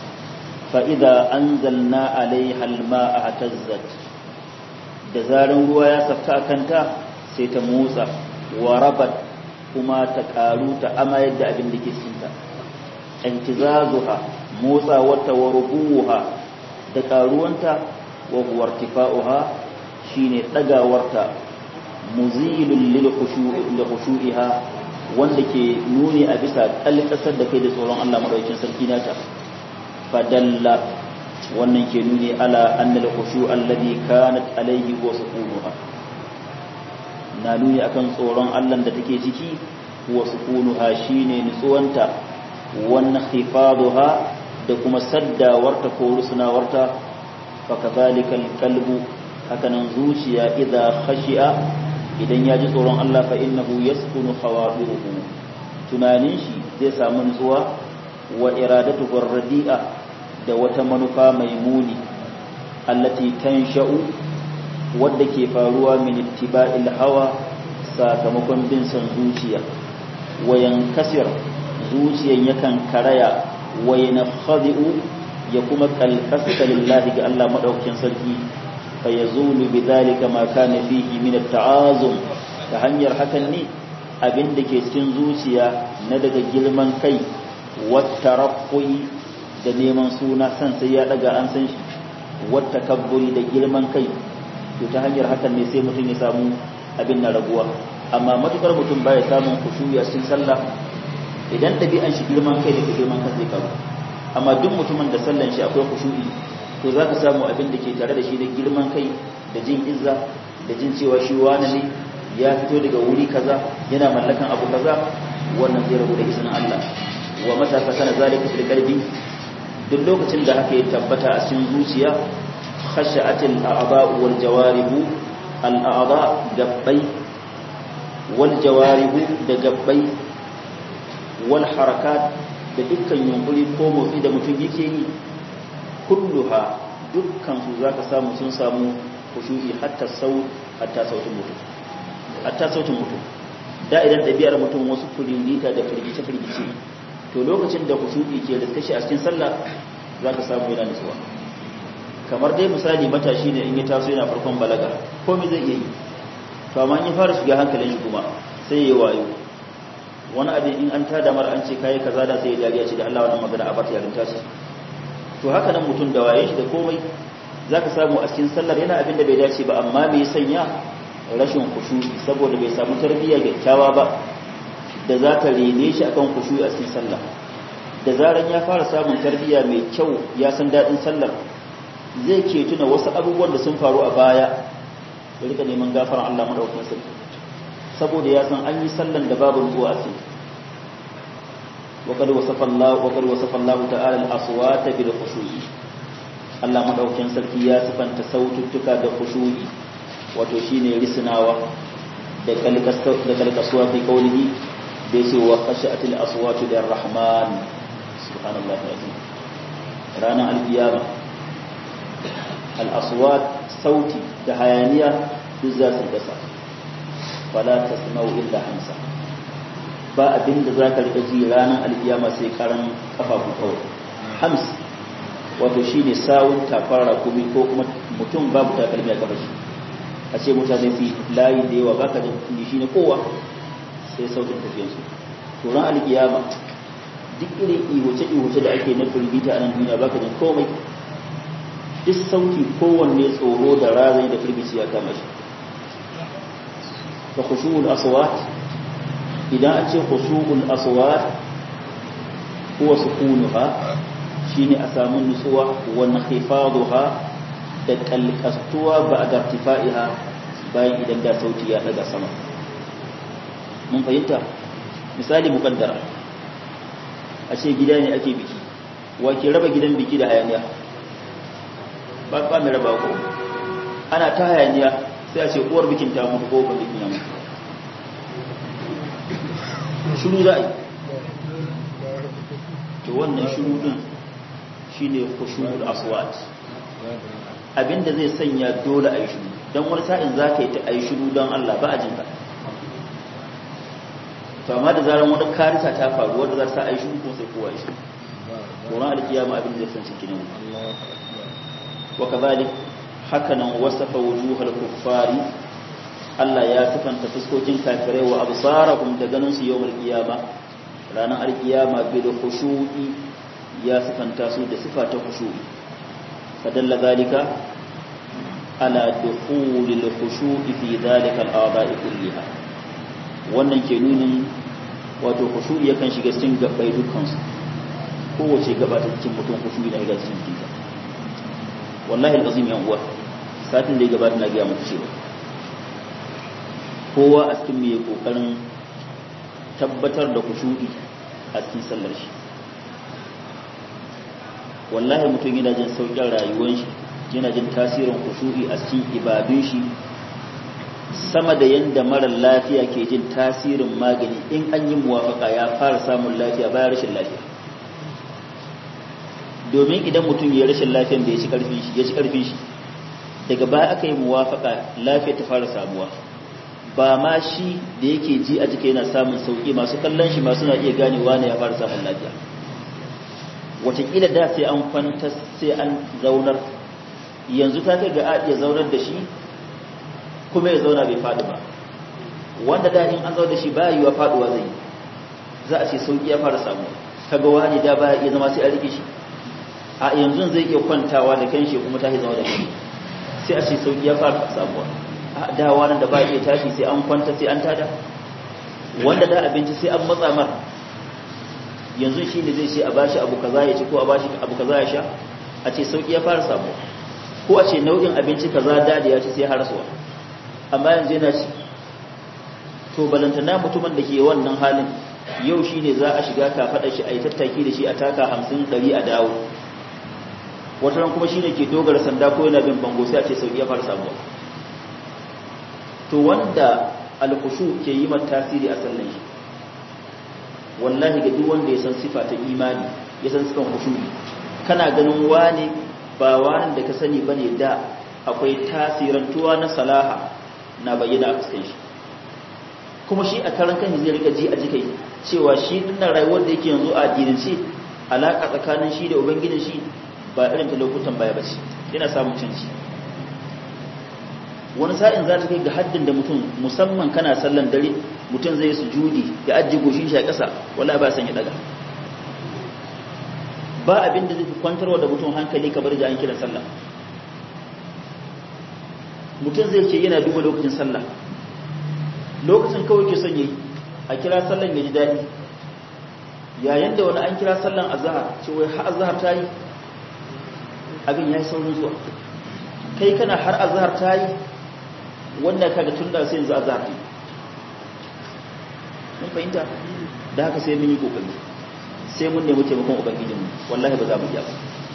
fa idza anzalna alaiha al-ma'a hatazzat da zaran ruwa ya safka kanta sai ta motsa wa rabat kuma ta karu ta amayar da abin da ke cinta intizazuha motsa wata wa rubuha da karuwanta wa huwa irtifa'uha shine dagawarta muzilul lil khushu'iha wanda ke nuni a bisa kalkasar da kai da tsoron Allah madaukakin sarki nata fadalla wannan ke nuni ala annal khushu' alladhi kanat alayhi wa sukunuha na nuni akan tsoron Allah da take ciki wa sukunuha shine nutsuwanta wannan khifaduha da kuma saddawarta ko rusunawarta fa kadhalika alqalbu hakanan zuciya idza khashi'a idan ya ji tsoron Allah fa innahu yaskunu khawadiruhu tunanin shi zai samu nutsuwa wa iradatu radi'a da wata manufa mai muni allati tansha'u wadda ke faruwa min ittiba'il hawa sakamakon bin son zuciya wayan kasir zuciyan yakan karaya wayan khadi'u ya kuma kalkasta lillahi ga Allah madaukakin sarki fa yazulu bidhalika ma kana fihi min at-ta'azum ta hanyar hakan ne abin da ke cikin zuciya na daga girman kai wata da neman suna san sai ya daga an san shi wata kabburi da girman kai to ta hanyar hakan ne sai mutum ya samu abin na raguwa amma matukar mutum baya samun kushuyi a cikin sallah idan ɗabi'an shi girman kai da girman kan zai karu amma duk mutumin da sallan shi akwai kushuyi to za ka samu abin da ke tare da shi da girman kai da jin izza da jin cewa shi wani ne ya fito daga wuri kaza yana mallakan abu kaza wannan zai rabu da izinin Allah wa matasa kana zalika fil qalbi duk lokacin da haka ya tabbata a cikin zuciya khashatil a'dha'u wal jawarihu al a'dha gabbai wal jawarihu da gabbai wal harakat da dukkan yunkuri ko motsi da mutum yake yi kulluha dukkan su zaka samu sun samu khushu'i hatta sau hatta sautin mutum hatta sautin mutum da idan ɗabi'ar mutum wasu firgita da firgice firgice to lokacin da khushu'i ke da kashi a cikin sallah zaka samu yana nutsuwa kamar dai misali matashi ne in ya taso yana farkon balaga komai zai iya yi to amma in ya fara shiga hankalin shi kuma sai ya wayo wani abin in an tada mara an ce kayi kaza da sai ya dariya ce da Allah wannan magana a bata yarinta ce to haka nan mutum da waye shi da komai zaka samu a cikin sallar yana abin da bai dace ba amma me sanya rashin khushu'i saboda bai samu tarbiyya kyakkyawa ba da za ta rene shi akan khushu'i a cikin sallah da zaran ya fara samun tarbiyya mai kyau ya san dadin sallar zai ke tuna wasu abubuwan da sun faru a baya ya rika neman gafaran Allah madaukakin sarki saboda ya san an yi sallan da babu ruwa a cikin وقد وصف الله وقد وصف الله تعالى الاصوات بالخشوع Allah madaukakin sarki ya sifanta saututtuka da khushu'i wato shine risnawa da da kalkasuwa fi qawlihi da yace wa khashatil aswatu lirrahman subhanallahi azim ranar alqiyama al aswat sauti da hayaniya duk za su dasa fala tasma'u illa hamsa ba abin da za ka riƙa ji ranar alkiyama sai karan kafafu kawai hams wato shi ne sawun tafara rakumi ko kuma mutum babu takalmi a kafa shi a ce mutane su layi da yawa baka jin shi ne kowa sai sautin tafiyansu turan alkiyama duk irin ihuce-ihuce da ake na firgita a nan duniya baka jin komai duk sauti kowanne tsoro da razai da firgici ya kama shi fa khushu'ul aswat idan an ce khushu'ul aswat huwa sukunuha shine a samu nutsuwa wa nakhifaduha da kalkastuwa ba da irtifaiha bayan idan da sauti ya daga sama mun fahimta misali mukaddara a ce gida ne ake biki wa ke raba gidan biki da hayaniya ba ba mai raba ko ana ta hayaniya sai a ce uwar bikin ta mutu ko ban bikin ya mutu shuru za a yi to wannan shuru din shi ne kushurul aswat abinda zai sanya dole a yi shuru don wani sa'in za ka yi ta a yi shuru don Allah ba a jin ka to amma da zarar wani karisa ta faru wadda za ta a yi shuru ko sai kowa yi shuru tsoron alkiyama abin da zai san cikin wa kazalik hakanan wasafa wujuhal kuffari Allah ya sifanta fuskokin kafirai wa absarahum da ganin su yawmal qiyama ranar alkiyama bil khushu'i ya sifanta su da sifa ta khushu'i fadalla zalika ala dukhulil khushu'i fi zalika al-a'da'i kulliha wannan ke nunin wato khushu'i yakan shiga cikin gabbai dukkan su kowace gaba ta cikin mutum khushu'i da ga cikin jikinsa wallahi alazim yan uwa satin da ya gabata na ga muku cewa kowa a cikin mai kokarin tabbatar da kushu'i a cikin sallar shi wallahi mutum yana jin saukin rayuwar shi yana jin tasirin kushu'i a cikin ibadun shi sama da yanda marar lafiya ke jin tasirin magani in an yi muwafaka ya fara samun lafiya bayan rashin lafiya domin idan mutum ya rashin lafiyan da ya ci karfin shi ya ci karfin shi daga baya aka yi muwafaka lafiya ta fara samuwa ba ma shi da yake ji a jika yana samun sauki masu kallon shi masu na iya ganewa ne ya fara samun lafiya watakila da sai an kwanta sai an zaunar yanzu ta kai ga a iya zaunar da shi kuma ya zauna bai faɗi ba wanda da in an zaunar da shi ba yiwa faɗuwa zai za a ce sauki ya fara samuwa kaga wani da baya iya zama sai a rike shi a yanzu zai iya kwantawa da kanshi kuma ta zama da shi sai a ce sauki ya fara samuwa da wani da ba iya tashi sai an kwanta sai an tada wanda da abinci sai an matsa mar yanzu shi ne zai ce a bashi abu kaza ya ci ko a bashi abu kaza ya sha a ce sauki ya fara samuwa ko a ce nau'in abinci kaza da da ya ci sai harasuwa amma yanzu yana ci to balantana mutumin da ke wannan halin yau shi ne za a shiga kafaɗa shi a yi tattaki da shi a taka hamsin ɗari a dawo wata ran kuma shi ne ke dogara sanda ko yana bin bango sai a ce sauki ya fara samuwa to wanda alkushu ke yi mata tasiri a sallan shi wallahi ga duk wanda ya san sifa ta imani ya san sifan kushuri kana ganin wane ba wani da ka sani bane da akwai tasirantuwa na salaha na bayyana a fuskan shi kuma shi a karan kan zai rika ji a jikai cewa shi dinnan rayuwar da yake yanzu a addinance alaka tsakanin shi da ubangijin shi ba irin ta lokutan baya bace yana samun canci wani sa'in za ta kai ga haddin da mutum musamman kana sallan dare mutum zai sujudi ya ajiye goshin shi a ƙasa wala ba san ya daga ba abin da zai fi kwantarwa da mutum hankali kamar da an kira sallah mutum zai ce yana duba lokacin sallah lokacin kawai ke son yayi a kira sallan ya ji daɗi yayin da wani an kira sallan azhar ce wai har azhar ta yi abin ya yi saurin zuwa kai kana har azhar ta yi wanda kaga tun da sai yanzu azhar ta yi mun fahimta da haka sai mun yi kokari sai mun nemi taimakon ubangijinmu wallahi ba za mu iya ba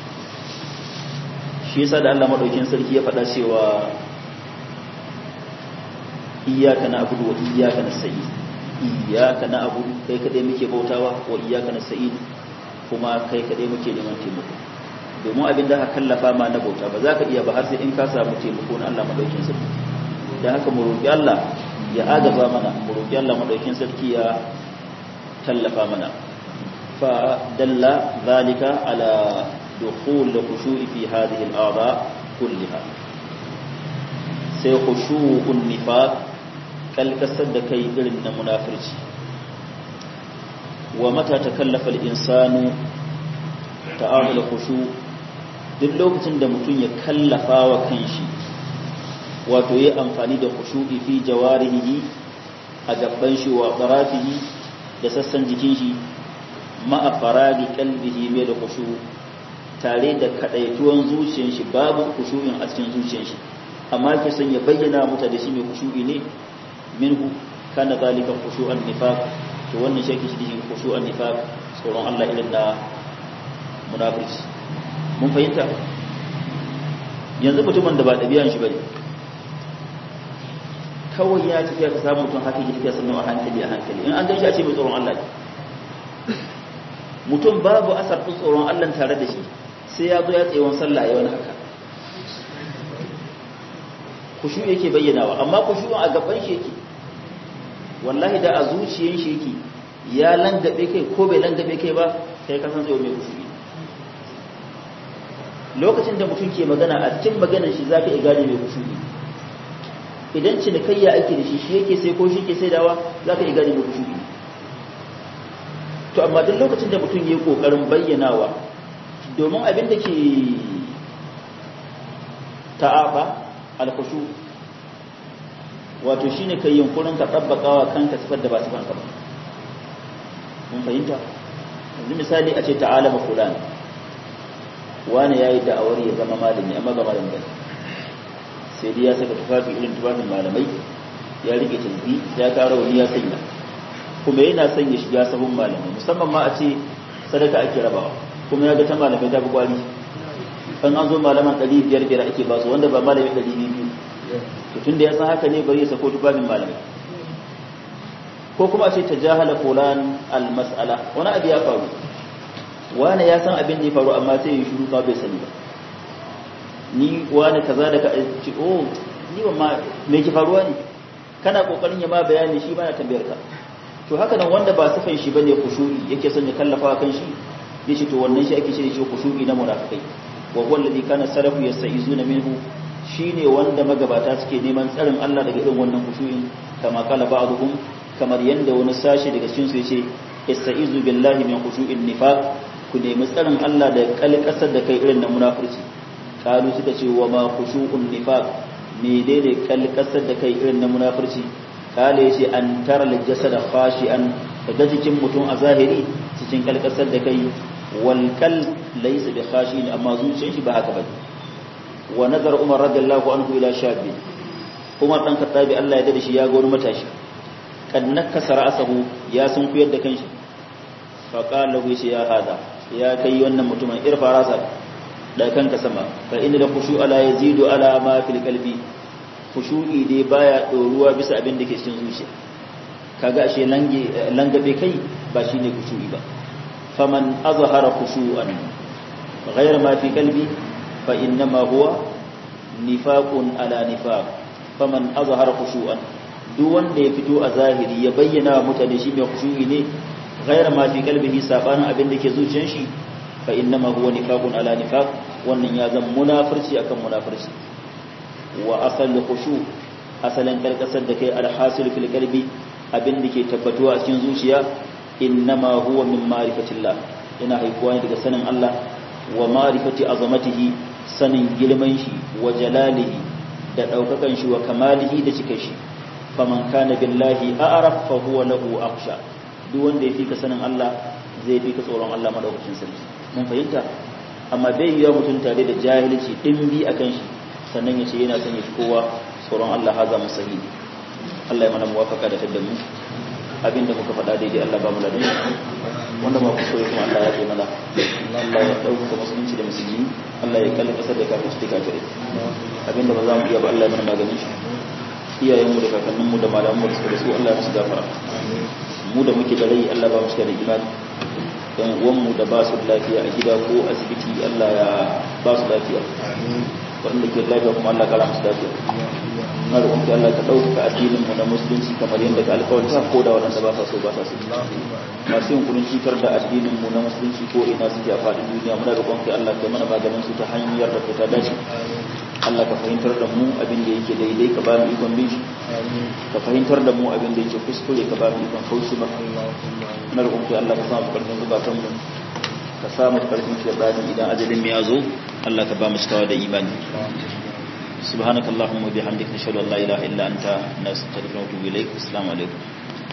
shi yasa da Allah madaukin sarki ya faɗa cewa iyyaka na'budu wa iyyaka nasta'in iyyaka na'budu kai kadai muke bautawa wa iyyaka nasta'in kuma kai kadai muke neman taimako domin abin da ka kallafa ma na bauta ba za ka iya ba har sai in ka samu taimako na Allah madaukin sarki dan haka mu roki Allah ya agaza mana mu roki Allah madaukin sarki ya tallafa mana fa dalla zalika ala dukhul khushu'i fi hadhihi al-a'dha kullaha sai khushu'un nifaq kalkasar da kai irin na munafirci wa mata takallafa al-insanu ta'amul khushu duk lokacin da mutum ya kallafa wa kanshi wato yi amfani da khushu'i fi jawarihi a gaban shi wa qarafihi da sassan jikin shi ma'a faragi qalbihi mai da khushu tare da kadaituwan zuciyar shi babu khushu'in a cikin zuciyar shi amma ke son ya bayyana muta da shi mai khushu'i ne minhu kana zalika khushu'an nifaq to wannan shi yake shi khushu'an nifaq tsoron Allah irin da munafiki mun fahimta yanzu mutumin da ba ɗabi'an shi bane kawai ya tafiya ka samu mutum haka yake sannan a hankali a hankali in an gan shi a ce mai tsoron Allah ne mutum babu asar ɗin tsoron Allah tare da shi sai ya zo ya tsaye wani sallah ya wani haka kushu yake bayyanawa amma kushu a gaban shi yake wallahi da a zuciyan shi yake ya langabe kai ko bai langabe kai ba kai kasan tsaye mai kushu lokacin da mutum ke magana a cikin maganar shi zaka iya gane mai kushu idan cinikayya ake da shi shi yake sai ko shi ke sai dawa zaka iya gane mai kushu to amma duk lokacin da mutum yayi kokarin bayyanawa domin abin da ke ta'afa al-khushu wato shine kai yunkurin ka tabbakawa kanka sifar da ba sifar ka ba mun fahimta yanzu misali a ce ta'ala ma fulan wani yayi da'awar ya zama malami amma ba malami ba sai dai ya saka tufafi irin tufafin malamai ya rike tilbi ya kara wani ya sanya kuma yana son ya shiga sahun malamai musamman ma a ce sadaka ake rabawa kuma ya ga ta malamai ta fi kwari an an zo malaman ɗari biyar biyar ake ba su wanda ba malami ɗari biyu to tun da ya san haka ne bari ya sako tufafin malamai ko kuma a ce ta jahala fulan al-mas'ala wani abu ya faru wani ya san abin da ya faru amma sai ya shiru ka bai sani ba ni wani kaza da ka ce oh ni ba ma me ki faruwa ne kana kokarin ya ma bayani shi ba na tambayar ka to haka nan wanda ba sifan shi bane khushu'i yake son ya kallafa kan shi yace to wannan shi ake cewa shi khushu'i na munafikai wa huwa alladhi kana salafu yasta'izuna minhu shine wanda magabata suke neman tsarin Allah daga irin wannan khushu'in kama kala ba'dhum kamar yanda wani sashi daga cikin su yace ista'izu billahi min khushu'in nifaq ku nemi tsarin Allah da kalkasar da kai irin na munafurci kalu suka ce wa ma khushu'un nifaq me daidai kalkasar da kai irin na munafurci kale yace an tara al-jasad khashi'an daga jikin mutum a zahiri cikin kalkasar da kai wal kal laysa bi khashi'in amma zuciyar shi ba haka bane wa nazar umar radiyallahu anhu ila shabi umar dan khattabi Allah ya dade shi ya ga wani matashi kad nakasa ra'sahu ya sun kuyar da kanshi fa qala lahu ya hada ya kai wannan mutumin irfa rasa da kanka sama fa inna da khushu ala yazidu ala ma fil qalbi khushu'i dai baya doruwa bisa abin da ke cikin zuciya kaga ashe lange langabe kai ba shine khushu'i ba faman azhara khushu'an ghayra ma fi qalbi fa innama huwa nifaqun ala nifaq faman azhara khushu'an duk wanda ya fito a zahiri ya bayyana wa mutane shi mai khushu'i ne ghayra ma fi qalbihi sabanin abin da ke zuciyar shi fa innama huwa nifaqun ala nifaq wannan ya zama munafirci akan munafirci wa asal khushu asalan karkasar da kai alhasil fil qalbi abin da ke tabbatuwa a cikin zuciya innama huwa min ma'rifatillah yana haikuwa ne daga sanin Allah wa ma'rifati azamatihi sanin girman shi wa jalalihi da daukakan shi wa kamalihi da cikin shi faman kana billahi a'raf fa huwa lahu akhsha duk wanda ya fika sanin Allah zai fika tsoron Allah madaukakin sarki mun fahimta amma bai yiwa mutum tare da jahilci dimbi akan shi sannan ya ce yana son ya fi kowa tsoron Allah haza musahi Allah ya mana muwafaka da tadda mu abinda muka faɗa daidai Allah ba mu ladan wanda ma kuso kuma Allah ya kai mana Allah ya dauka musulunci da musulmi Allah ya kalli kasar da kafirci da kafirai abinda ba za mu iya ba Allah ya mana maganin shi iyayenmu da kakanninmu da malamanmu da suka da su Allah ya musu gafara mu da muke da rai Allah ba mu cika da imani dan uwanmu da ba su lafiya a gida ko asibiti Allah ya ba su lafiya wanda ke lafiya kuma Allah kara musu lafiya na da kuma Allah ka ɗaukaka addinin mu na musulunci kamar yadda ka alƙawarta ko da waɗanda ba sa so ba sa so masu yin kudin cutar da addinin mu na musulunci ko ina suke a faɗin duniya muna da kuma Allah ka mana maganin su ta hanyar da ta dace Allah ka fahimtar da mu abin da yake daidai ka ba mu ikon bin shi ka fahimtar da mu abin da yake kuskure ka ba mu ikon kauce ba na da kuma Allah ka samu karfin zubatan mu ka samu karfin shaitani idan ajalin mu ya zo Allah ka ba mu cikawa da imani subhanakallahumma bihamdika nashhadu an la ilaha illa anta nastaghfiruka wa natubu ilaik assalamu alaikum